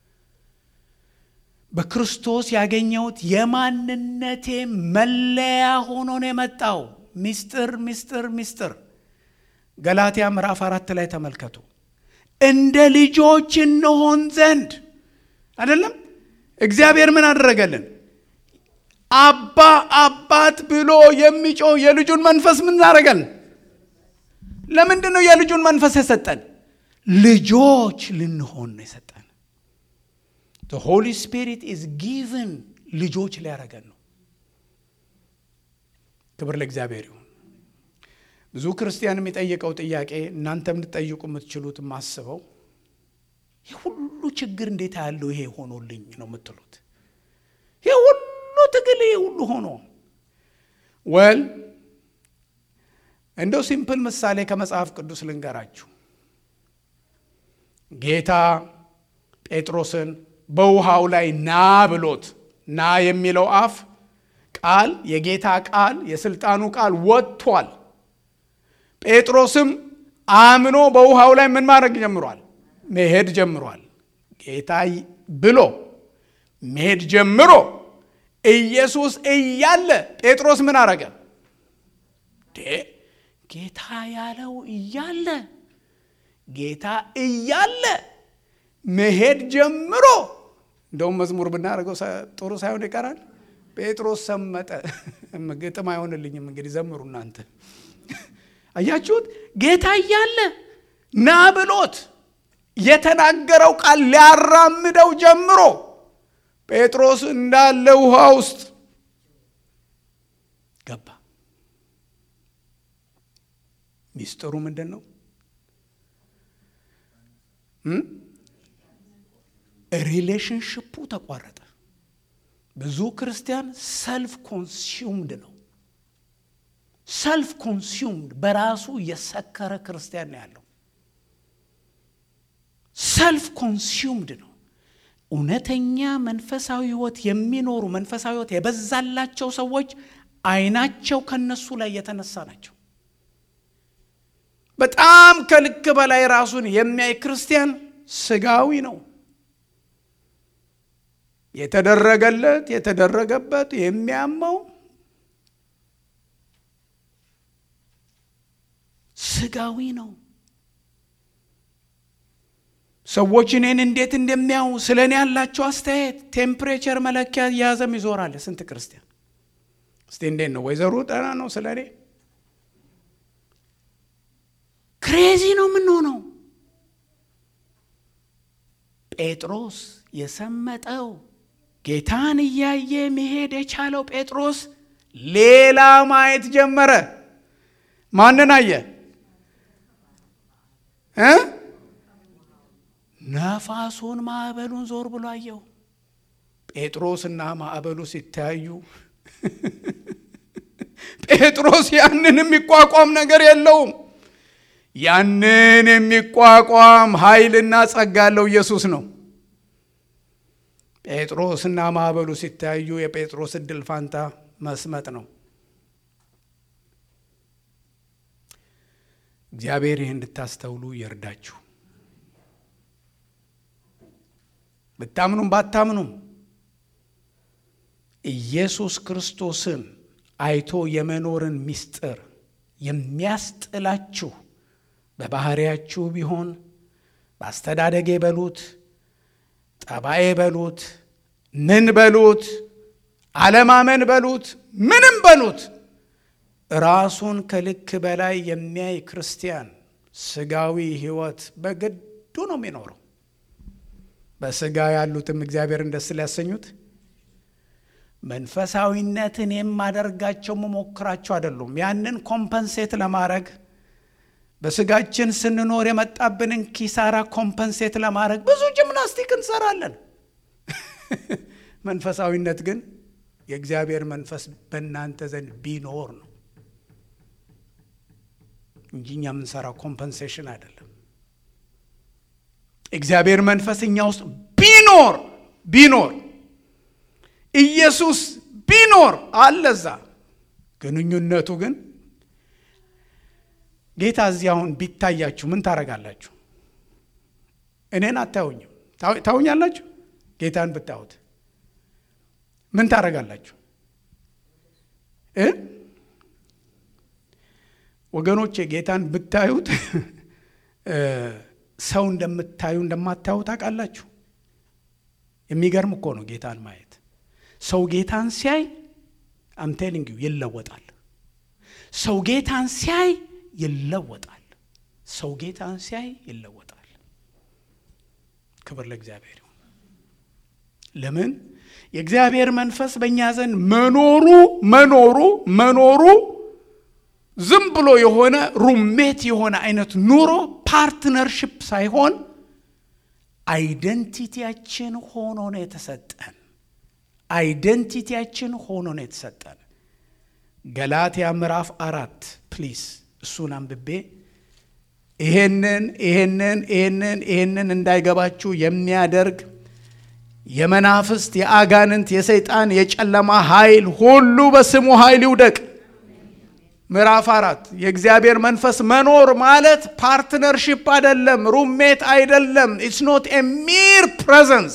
በክርስቶስ ያገኘሁት የማንነቴ መለያ ሆኖ ነው የመጣው። ሚስጥር ሚስጥር ሚስጥር ገላትያ ምዕራፍ አራት ላይ ተመልከቱ። እንደ ልጆች እንሆን ዘንድ አይደለም እግዚአብሔር ምን አደረገልን? አባ አባት ብሎ የሚጮህ የልጁን መንፈስ ምን አደረገልን? ለምንድን ነው የልጁን መንፈስ የሰጠን? ልጆች ልንሆን ነው የሰጠን። ሆሊ ስፒሪት ኢዝ ጊቭን ልጆች ሊያደረገን ነው። ክብር ለእግዚአብሔር ይሁን። ብዙ ክርስቲያን የሚጠይቀው ጥያቄ እናንተም ልትጠይቁ የምትችሉት የማስበው ይህ ሁሉ ችግር እንዴት ያለው ይሄ ሆኖልኝ ነው የምትሉት። ይህ ትግል ሁሉ ሆኖ ወል እንደው ሲምፕል ምሳሌ ከመጽሐፍ ቅዱስ ልንገራችሁ። ጌታ ጴጥሮስን በውሃው ላይ ና ብሎት ና የሚለው አፍ ቃል የጌታ ቃል የስልጣኑ ቃል ወጥቷል። ጴጥሮስም አምኖ በውሃው ላይ ምን ማድረግ ጀምሯል? መሄድ ጀምሯል። ጌታ ብሎ መሄድ ጀምሮ ኢየሱስ እያለ ጴጥሮስ ምን አረገ? ጌታ ያለው እያለ ጌታ እያለ መሄድ ጀምሮ እንደውም መዝሙር ብናደርገው ጥሩ ሳይሆን ይቀራል። ጴጥሮስ ሰመጠ። ግጥም አይሆንልኝም። እንግዲህ ዘምሩ እናንተ። አያችሁት? ጌታ እያለ ና ብሎት የተናገረው ቃል ሊያራምደው ጀምሮ ጴጥሮስ እንዳለ ውሃ ውስጥ ገባ። ሚስጥሩ ምንድን ነው? ሪሌሽንሽፑ ተቋረጠ። ብዙ ክርስቲያን ሰልፍ ኮንሱምድ ነው። ሰልፍ ኮንሱምድ በራሱ የሰከረ ክርስቲያን ነው ያለው። ሰልፍ ኮንሱምድ ነው። እውነተኛ መንፈሳዊ ሕይወት የሚኖሩ መንፈሳዊ ሕይወት የበዛላቸው ሰዎች አይናቸው ከነሱ ላይ የተነሳ ናቸው። በጣም ከልክ በላይ ራሱን የሚያይ ክርስቲያን ስጋዊ ነው። የተደረገለት የተደረገበት የሚያመው ስጋዊ ነው። ሰዎች እኔን እንዴት እንደሚያዩ ስለ እኔ ያላቸው አስተያየት ቴምፕሬቸር መለኪያ እያያዘም ይዞራል። ስንት ክርስቲያን እስቲ እንዴት ነው ወይዘሮ ጠና ነው ስለ እኔ ክሬዚ ነው የምንሆነው። ጴጥሮስ የሰመጠው ጌታን እያየ መሄድ የቻለው ጴጥሮስ ሌላ ማየት ጀመረ። ማንን አየ እ ነፋሱን ማዕበሉን ዞር ብሎ አየው። ጴጥሮስና ማዕበሉ ሲተያዩ ጴጥሮስ ያንን የሚቋቋም ነገር የለውም። ያንን የሚቋቋም ኃይልና ጸጋ ያለው ኢየሱስ ነው። ጴጥሮስና ማዕበሉ ሲተያዩ የጴጥሮስ እድል ፋንታ መስመጥ ነው። እግዚአብሔር ይህ እንድታስተውሉ ይርዳችሁ። ብታምኑም ባታምኑም ኢየሱስ ክርስቶስን አይቶ የመኖርን ምስጢር የሚያስጥላችሁ በባህሪያችሁ ቢሆን በአስተዳደጌ በሉት ጠባዬ በሉት ምን በሉት አለማመን በሉት ምንም በሉት ራሱን ከልክ በላይ የሚያይ ክርስቲያን ስጋዊ ሕይወት በግዱ ነው የሚኖረው። በስጋ ያሉትም እግዚአብሔርን ደስ ሊያሰኙት መንፈሳዊነትን የማደርጋቸው መሞክራቸው አይደሉም። ያንን ኮምፐንሴት ለማድረግ በስጋችን ስንኖር የመጣብንን ኪሳራ ኮምፐንሴት ለማድረግ ብዙ ጂምናስቲክ እንሰራለን። መንፈሳዊነት ግን የእግዚአብሔር መንፈስ በእናንተ ዘንድ ቢኖር ነው እንጂ እኛ የምንሰራው ኮምፐንሴሽን አይደለም። እግዚአብሔር መንፈስ እኛ ውስጥ ቢኖር ቢኖር ኢየሱስ ቢኖር አለዛ ግንኙነቱ ግን ጌታ እዚህ አሁን ቢታያችሁ ምን ታደርጋላችሁ? እኔን አታዩኝም። ታዩኛላችሁ? ጌታን ብታዩት ምን ታደርጋላችሁ? እ ወገኖቼ ጌታን ብታዩት ሰው እንደምታዩ እንደማታዩ ታውቃላችሁ። የሚገርም እኮ ነው ጌታን ማየት። ሰው ጌታን ሲያይ አምቴሊንግ ይለወጣል። ሰው ጌታን ሲያይ ይለወጣል። ሰው ጌታን ሲያይ ይለወጣል። ክብር ለእግዚአብሔር ይሁን። ለምን የእግዚአብሔር መንፈስ በእኛ ዘንድ መኖሩ መኖሩ መኖሩ ዝም ብሎ የሆነ ሩሜት የሆነ አይነት ኑሮ ፓርትነርሽፕ ሳይሆን አይደንቲቲያችን ሆኖ ነው የተሰጠን። አይደንቲቲያችን ሆኖ ነው የተሰጠን። ገላትያ ምዕራፍ አራት ፕሊስ እሱን አንብቤ ይሄንን ይሄንን ይሄንን ይሄንን እንዳይገባችሁ የሚያደርግ የመናፍስት የአጋንንት የሰይጣን የጨለማ ኃይል ሁሉ በስሙ ኃይል ይውደቅ። ምዕራፍ አራት የእግዚአብሔር መንፈስ መኖር ማለት ፓርትነርሺፕ አይደለም፣ ሩሜት አይደለም። ኢትስ ኖት ኤ ሚር ፕሬዘንስ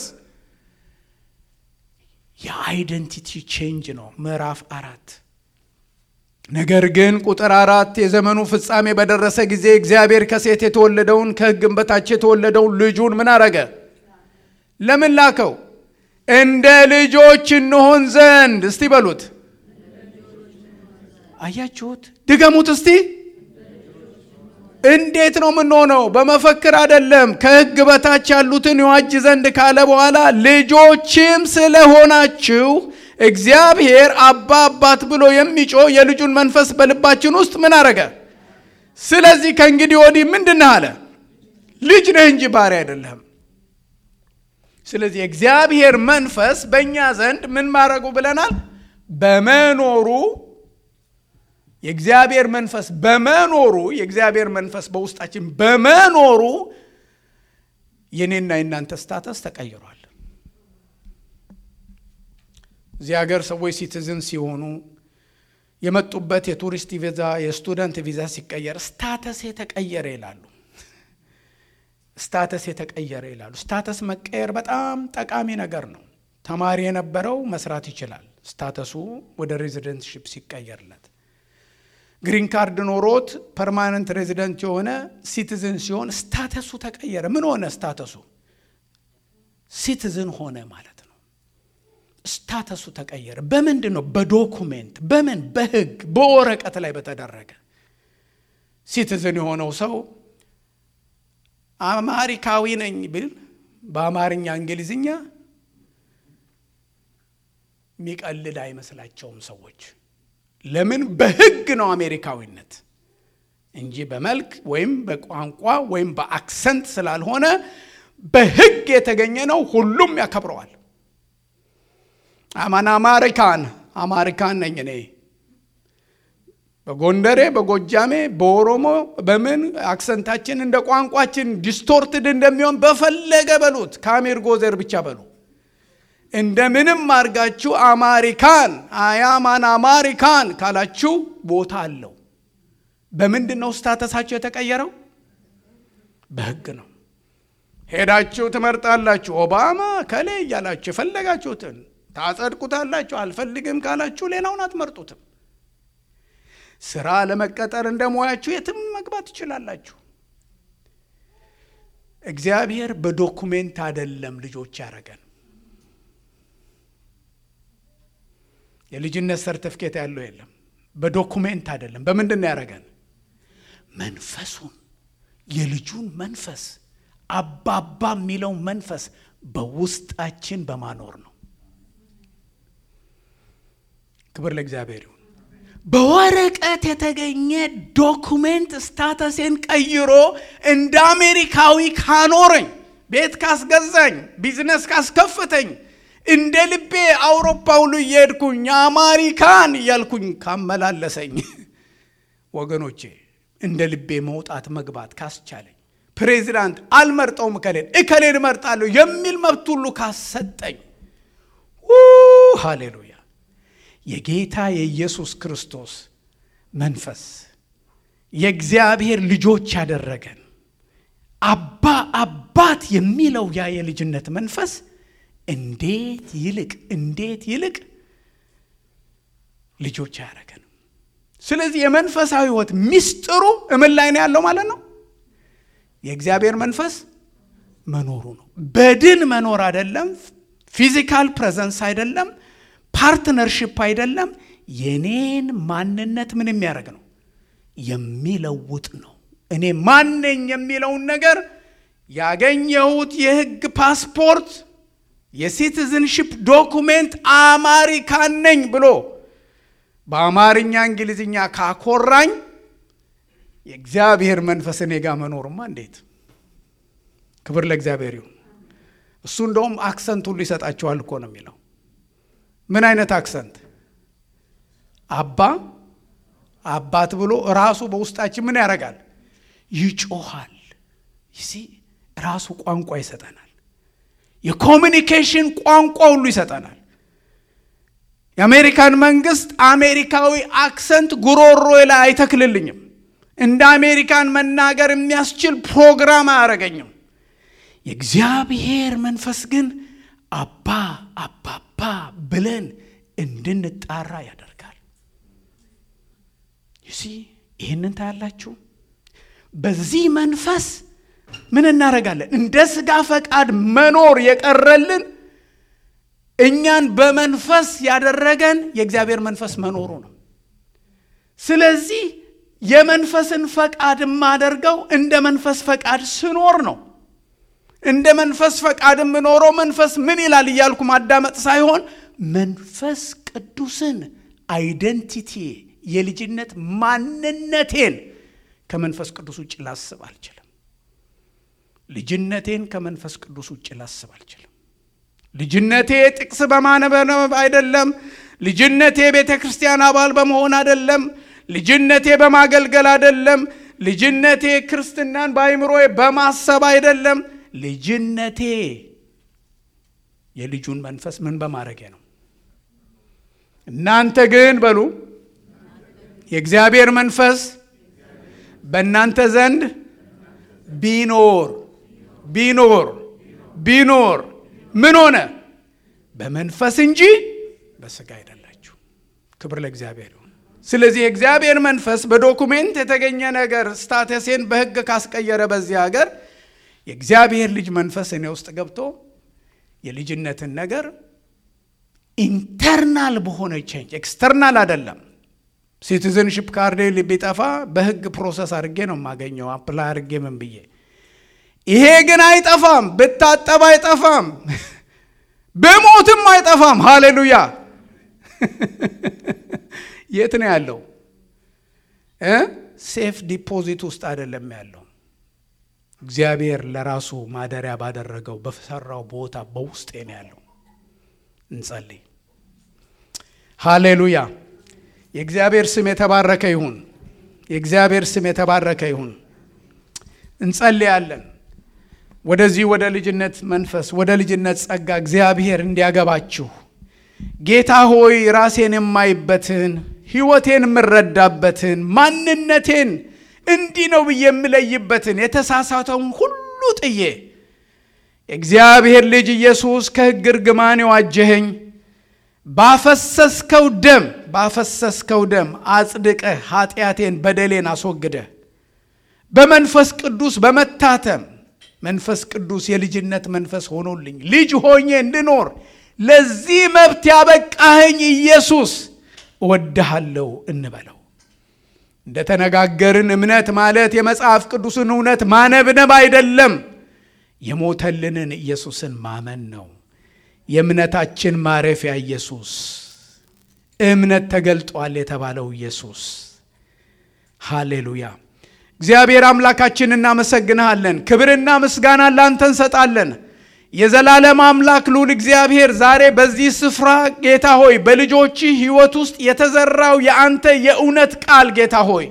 የአይደንቲቲ ቼንጅ ነው። ምዕራፍ አራት ነገር ግን ቁጥር አራት የዘመኑ ፍጻሜ በደረሰ ጊዜ እግዚአብሔር ከሴት የተወለደውን ከሕግም በታች የተወለደውን ልጁን ምን አረገ? ለምን ላከው? እንደ ልጆች እንሆን ዘንድ። እስቲ በሉት። አያችሁት? ድገሙት እስቲ። እንዴት ነው የምንሆነው? በመፈክር አይደለም። ከሕግ በታች ያሉትን ይዋጅ ዘንድ ካለ በኋላ ልጆችም ስለሆናችሁ እግዚአብሔር አባ አባት ብሎ የሚጮህ የልጁን መንፈስ በልባችን ውስጥ ምን አረገ? ስለዚህ ከእንግዲህ ወዲህ ምንድን ነህ አለ? ልጅ ነህ እንጂ ባሪያ አይደለህም። ስለዚህ የእግዚአብሔር መንፈስ በእኛ ዘንድ ምን ማድረጉ ብለናል? በመኖሩ የእግዚአብሔር መንፈስ በመኖሩ የእግዚአብሔር መንፈስ በውስጣችን በመኖሩ የኔና የናንተ ስታተስ ተቀይሯል። እዚህ ሀገር ሰዎች ሲቲዝን ሲሆኑ የመጡበት የቱሪስት ቪዛ የስቱደንት ቪዛ ሲቀየር ስታተስ የተቀየረ ይላሉ። ስታተስ የተቀየረ ይላሉ። ስታተስ መቀየር በጣም ጠቃሚ ነገር ነው። ተማሪ የነበረው መስራት ይችላል። ስታተሱ ወደ ሬዚደንትሽፕ ሲቀየርለት ግሪን ካርድ ኖሮት ፐርማነንት ሬዚደንት የሆነ ሲቲዝን ሲሆን ስታተሱ ተቀየረ። ምን ሆነ? ስታተሱ ሲቲዝን ሆነ ማለት ነው። ስታተሱ ተቀየረ። በምንድን ነው? በዶኩሜንት በምን በህግ በወረቀት ላይ በተደረገ ሲቲዝን የሆነው ሰው አማሪካዊ ነኝ ብል በአማርኛ እንግሊዝኛ የሚቀልድ አይመስላቸውም ሰዎች። ለምን? በህግ ነው አሜሪካዊነት እንጂ በመልክ ወይም በቋንቋ ወይም በአክሰንት ስላልሆነ በህግ የተገኘ ነው። ሁሉም ያከብረዋል። አማን አማሪካን አማሪካን ነኝ እኔ በጎንደሬ፣ በጎጃሜ፣ በኦሮሞ በምን አክሰንታችን እንደ ቋንቋችን ዲስቶርትድ እንደሚሆን በፈለገ በሉት። ከአሜር ጎዘር ብቻ በሉ እንደምንም አድርጋችሁ አማሪካን አያማን አማሪካን ካላችሁ ቦታ አለው። በምንድን ነው ስታተሳችሁ የተቀየረው? በህግ ነው። ሄዳችሁ ትመርጣላችሁ። ኦባማ ከሌ እያላችሁ የፈለጋችሁትን ታጸድቁታላችሁ። አልፈልግም ካላችሁ ሌላውን አትመርጡትም። ስራ ለመቀጠር እንደ ሙያችሁ የትም መግባት ትችላላችሁ። እግዚአብሔር በዶኩሜንት አይደለም ልጆች ያደረገን። የልጅነት ሰርተፍኬት ያለው የለም። በዶኩሜንት አይደለም። በምንድን ነው ያደረገን? መንፈሱን የልጁን መንፈስ አባባ የሚለው መንፈስ በውስጣችን በማኖር ነው። ክብር ለእግዚአብሔር ይሁን። በወረቀት የተገኘ ዶኩሜንት ስታተሴን ቀይሮ እንደ አሜሪካዊ ካኖረኝ፣ ቤት ካስገዛኝ፣ ቢዝነስ ካስከፍተኝ፣ እንደ ልቤ አውሮፓ ሁሉ እየሄድኩኝ አማሪካን እያልኩኝ ካመላለሰኝ፣ ወገኖቼ እንደ ልቤ መውጣት መግባት ካስቻለኝ፣ ፕሬዚዳንት አልመርጠውም እከሌን እከሌን እመርጣለሁ የሚል መብት ሁሉ ካሰጠኝ፣ ሃሌሉያ የጌታ የኢየሱስ ክርስቶስ መንፈስ የእግዚአብሔር ልጆች ያደረገን አባ አባት የሚለው ያ የልጅነት መንፈስ እንዴት ይልቅ እንዴት ይልቅ ልጆች አያደረገን። ስለዚህ የመንፈሳዊ ሕይወት ሚስጥሩ እምን ላይ ነው ያለው ማለት ነው? የእግዚአብሔር መንፈስ መኖሩ ነው። በድን መኖር አይደለም፣ ፊዚካል ፕሬዘንስ አይደለም ፓርትነርሽፕ አይደለም። የኔን ማንነት ምን የሚያደርግ ነው? የሚለውጥ ነው። እኔ ማነኝ የሚለውን ነገር ያገኘሁት የህግ ፓስፖርት፣ የሲቲዝንሽፕ ዶኩሜንት አማሪካን ነኝ ብሎ በአማርኛ እንግሊዝኛ ካኮራኝ የእግዚአብሔር መንፈስ እኔ ጋር መኖርማ እንዴት! ክብር ለእግዚአብሔር ይሁን። እሱ እንደውም አክሰንት ሁሉ ይሰጣቸዋል እኮ ነው የሚለው ምን አይነት አክሰንት? አባ አባት ብሎ ራሱ በውስጣችን ምን ያደርጋል? ይጮሃል። ይሲ ራሱ ቋንቋ ይሰጠናል። የኮሚኒኬሽን ቋንቋ ሁሉ ይሰጠናል። የአሜሪካን መንግስት አሜሪካዊ አክሰንት ጉሮሮ ላይ አይተክልልኝም። እንደ አሜሪካን መናገር የሚያስችል ፕሮግራም አያደርገኝም። የእግዚአብሔር መንፈስ ግን አባ አባባ ብለን እንድንጣራ ያደርጋል። ይሲ ይህንን ታያላችሁ። በዚህ መንፈስ ምን እናደርጋለን? እንደ ስጋ ፈቃድ መኖር የቀረልን እኛን በመንፈስ ያደረገን የእግዚአብሔር መንፈስ መኖሩ ነው። ስለዚህ የመንፈስን ፈቃድ የማደርገው እንደ መንፈስ ፈቃድ ስኖር ነው። እንደ መንፈስ ፈቃድ የምኖረው መንፈስ ምን ይላል እያልኩ ማዳመጥ ሳይሆን መንፈስ ቅዱስን አይደንቲቲ የልጅነት ማንነቴን ከመንፈስ ቅዱስ ውጭ ላስብ አልችልም። ልጅነቴን ከመንፈስ ቅዱስ ውጭ ላስብ አልችልም። ልጅነቴ ጥቅስ በማነበብ አይደለም። ልጅነቴ ቤተ ክርስቲያን አባል በመሆን አይደለም። ልጅነቴ በማገልገል አይደለም። ልጅነቴ ክርስትናን በአይምሮዬ በማሰብ አይደለም። ልጅነቴ የልጁን መንፈስ ምን በማድረጌ ነው። እናንተ ግን በሉ የእግዚአብሔር መንፈስ በእናንተ ዘንድ ቢኖር ቢኖር ቢኖር ምን ሆነ? በመንፈስ እንጂ በስጋ አይደላችሁ። ክብር ለእግዚአብሔር ይሁን። ስለዚህ የእግዚአብሔር መንፈስ በዶኩሜንት የተገኘ ነገር ስታተሴን በሕግ ካስቀየረ በዚህ ሀገር የእግዚአብሔር ልጅ መንፈስ እኔ ውስጥ ገብቶ የልጅነትን ነገር ኢንተርናል በሆነ ቼንጅ ኤክስተርናል አይደለም። ሲቲዝንሽፕ ካርዴ ቢጠፋ በሕግ ፕሮሰስ አድርጌ ነው የማገኘው አፕላይ አድርጌ ምን ብዬ ይሄ ግን አይጠፋም። ብታጠብ አይጠፋም። ብሞትም አይጠፋም። ሃሌሉያ! የት ነው ያለው? ሴፍ ዲፖዚት ውስጥ አይደለም ያለው። እግዚአብሔር ለራሱ ማደሪያ ባደረገው በሰራው ቦታ በውስጤ ነው ያለው። እንጸልይ። ሃሌሉያ! የእግዚአብሔር ስም የተባረከ ይሁን። የእግዚአብሔር ስም የተባረከ ይሁን። እንጸልያለን። ወደዚህ ወደ ልጅነት መንፈስ ወደ ልጅነት ጸጋ እግዚአብሔር እንዲያገባችሁ ጌታ ሆይ ራሴን የማይበትን ሕይወቴን የምረዳበትን ማንነቴን እንዲህ ነው ብዬ የምለይበትን የተሳሳተውን ሁሉ ጥዬ የእግዚአብሔር ልጅ ኢየሱስ ከሕግ እርግማን የዋጀኸኝ ባፈሰስከው ደም ባፈሰስከው ደም አጽድቀህ ኃጢአቴን በደሌን አስወግደህ በመንፈስ ቅዱስ በመታተም መንፈስ ቅዱስ የልጅነት መንፈስ ሆኖልኝ ልጅ ሆኜ እንድኖር ለዚህ መብት ያበቃኸኝ ኢየሱስ እወድሃለሁ እንበለው። እንደተነጋገርን እምነት ማለት የመጽሐፍ ቅዱስን እውነት ማነብነብ አይደለም፣ የሞተልንን ኢየሱስን ማመን ነው። የእምነታችን ማረፊያ ኢየሱስ፣ እምነት ተገልጧል የተባለው ኢየሱስ። ሃሌሉያ። እግዚአብሔር አምላካችን እናመሰግንሃለን። ክብርና ምስጋና ላንተ እንሰጣለን። የዘላለም አምላክ ልዑል እግዚአብሔር ዛሬ በዚህ ስፍራ ጌታ ሆይ በልጆችህ ሕይወት ውስጥ የተዘራው የአንተ የእውነት ቃል ጌታ ሆይ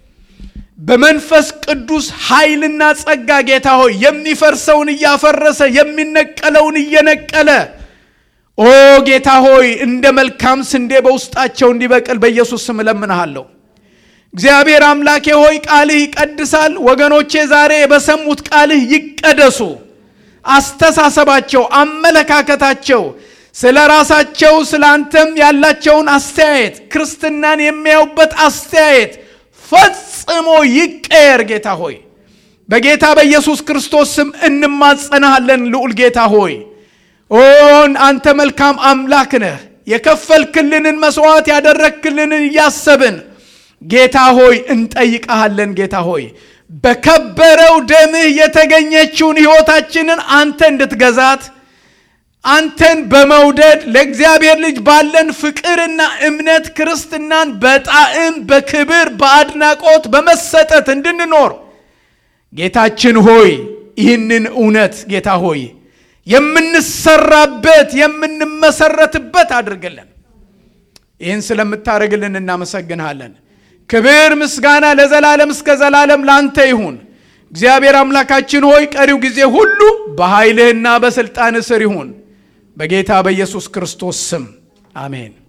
በመንፈስ ቅዱስ ኃይልና ጸጋ ጌታ ሆይ የሚፈርሰውን እያፈረሰ የሚነቀለውን እየነቀለ ኦ ጌታ ሆይ እንደ መልካም ስንዴ በውስጣቸው እንዲበቅል በኢየሱስ ስም እለምንሃለሁ። እግዚአብሔር አምላኬ ሆይ ቃልህ ይቀድሳል። ወገኖቼ ዛሬ በሰሙት ቃልህ ይቀደሱ። አስተሳሰባቸው፣ አመለካከታቸው፣ ስለ ራሳቸው ስለ አንተም ያላቸውን አስተያየት ክርስትናን የሚያዩበት አስተያየት ፈጽሞ ይቀየር። ጌታ ሆይ በጌታ በኢየሱስ ክርስቶስ ስም እንማጸናሃለን። ልዑል ጌታ ሆይ ኦን አንተ መልካም አምላክ ነህ። የከፈልክልንን መስዋዕት ያደረግክልንን እያሰብን ጌታ ሆይ እንጠይቀሃለን። ጌታ ሆይ በከበረው ደምህ የተገኘችውን ሕይወታችንን አንተ እንድትገዛት አንተን በመውደድ ለእግዚአብሔር ልጅ ባለን ፍቅርና እምነት ክርስትናን በጣዕም በክብር በአድናቆት በመሰጠት እንድንኖር ጌታችን ሆይ ይህንን እውነት ጌታ ሆይ የምንሰራበት የምንመሰረትበት አድርግልን። ይህን ስለምታደርግልን እናመሰግንሃለን። ክብር ምስጋና ለዘላለም እስከ ዘላለም ላንተ ይሁን። እግዚአብሔር አምላካችን ሆይ ቀሪው ጊዜ ሁሉ በኃይልህና በሥልጣን ስር ይሁን። በጌታ በኢየሱስ ክርስቶስ ስም አሜን።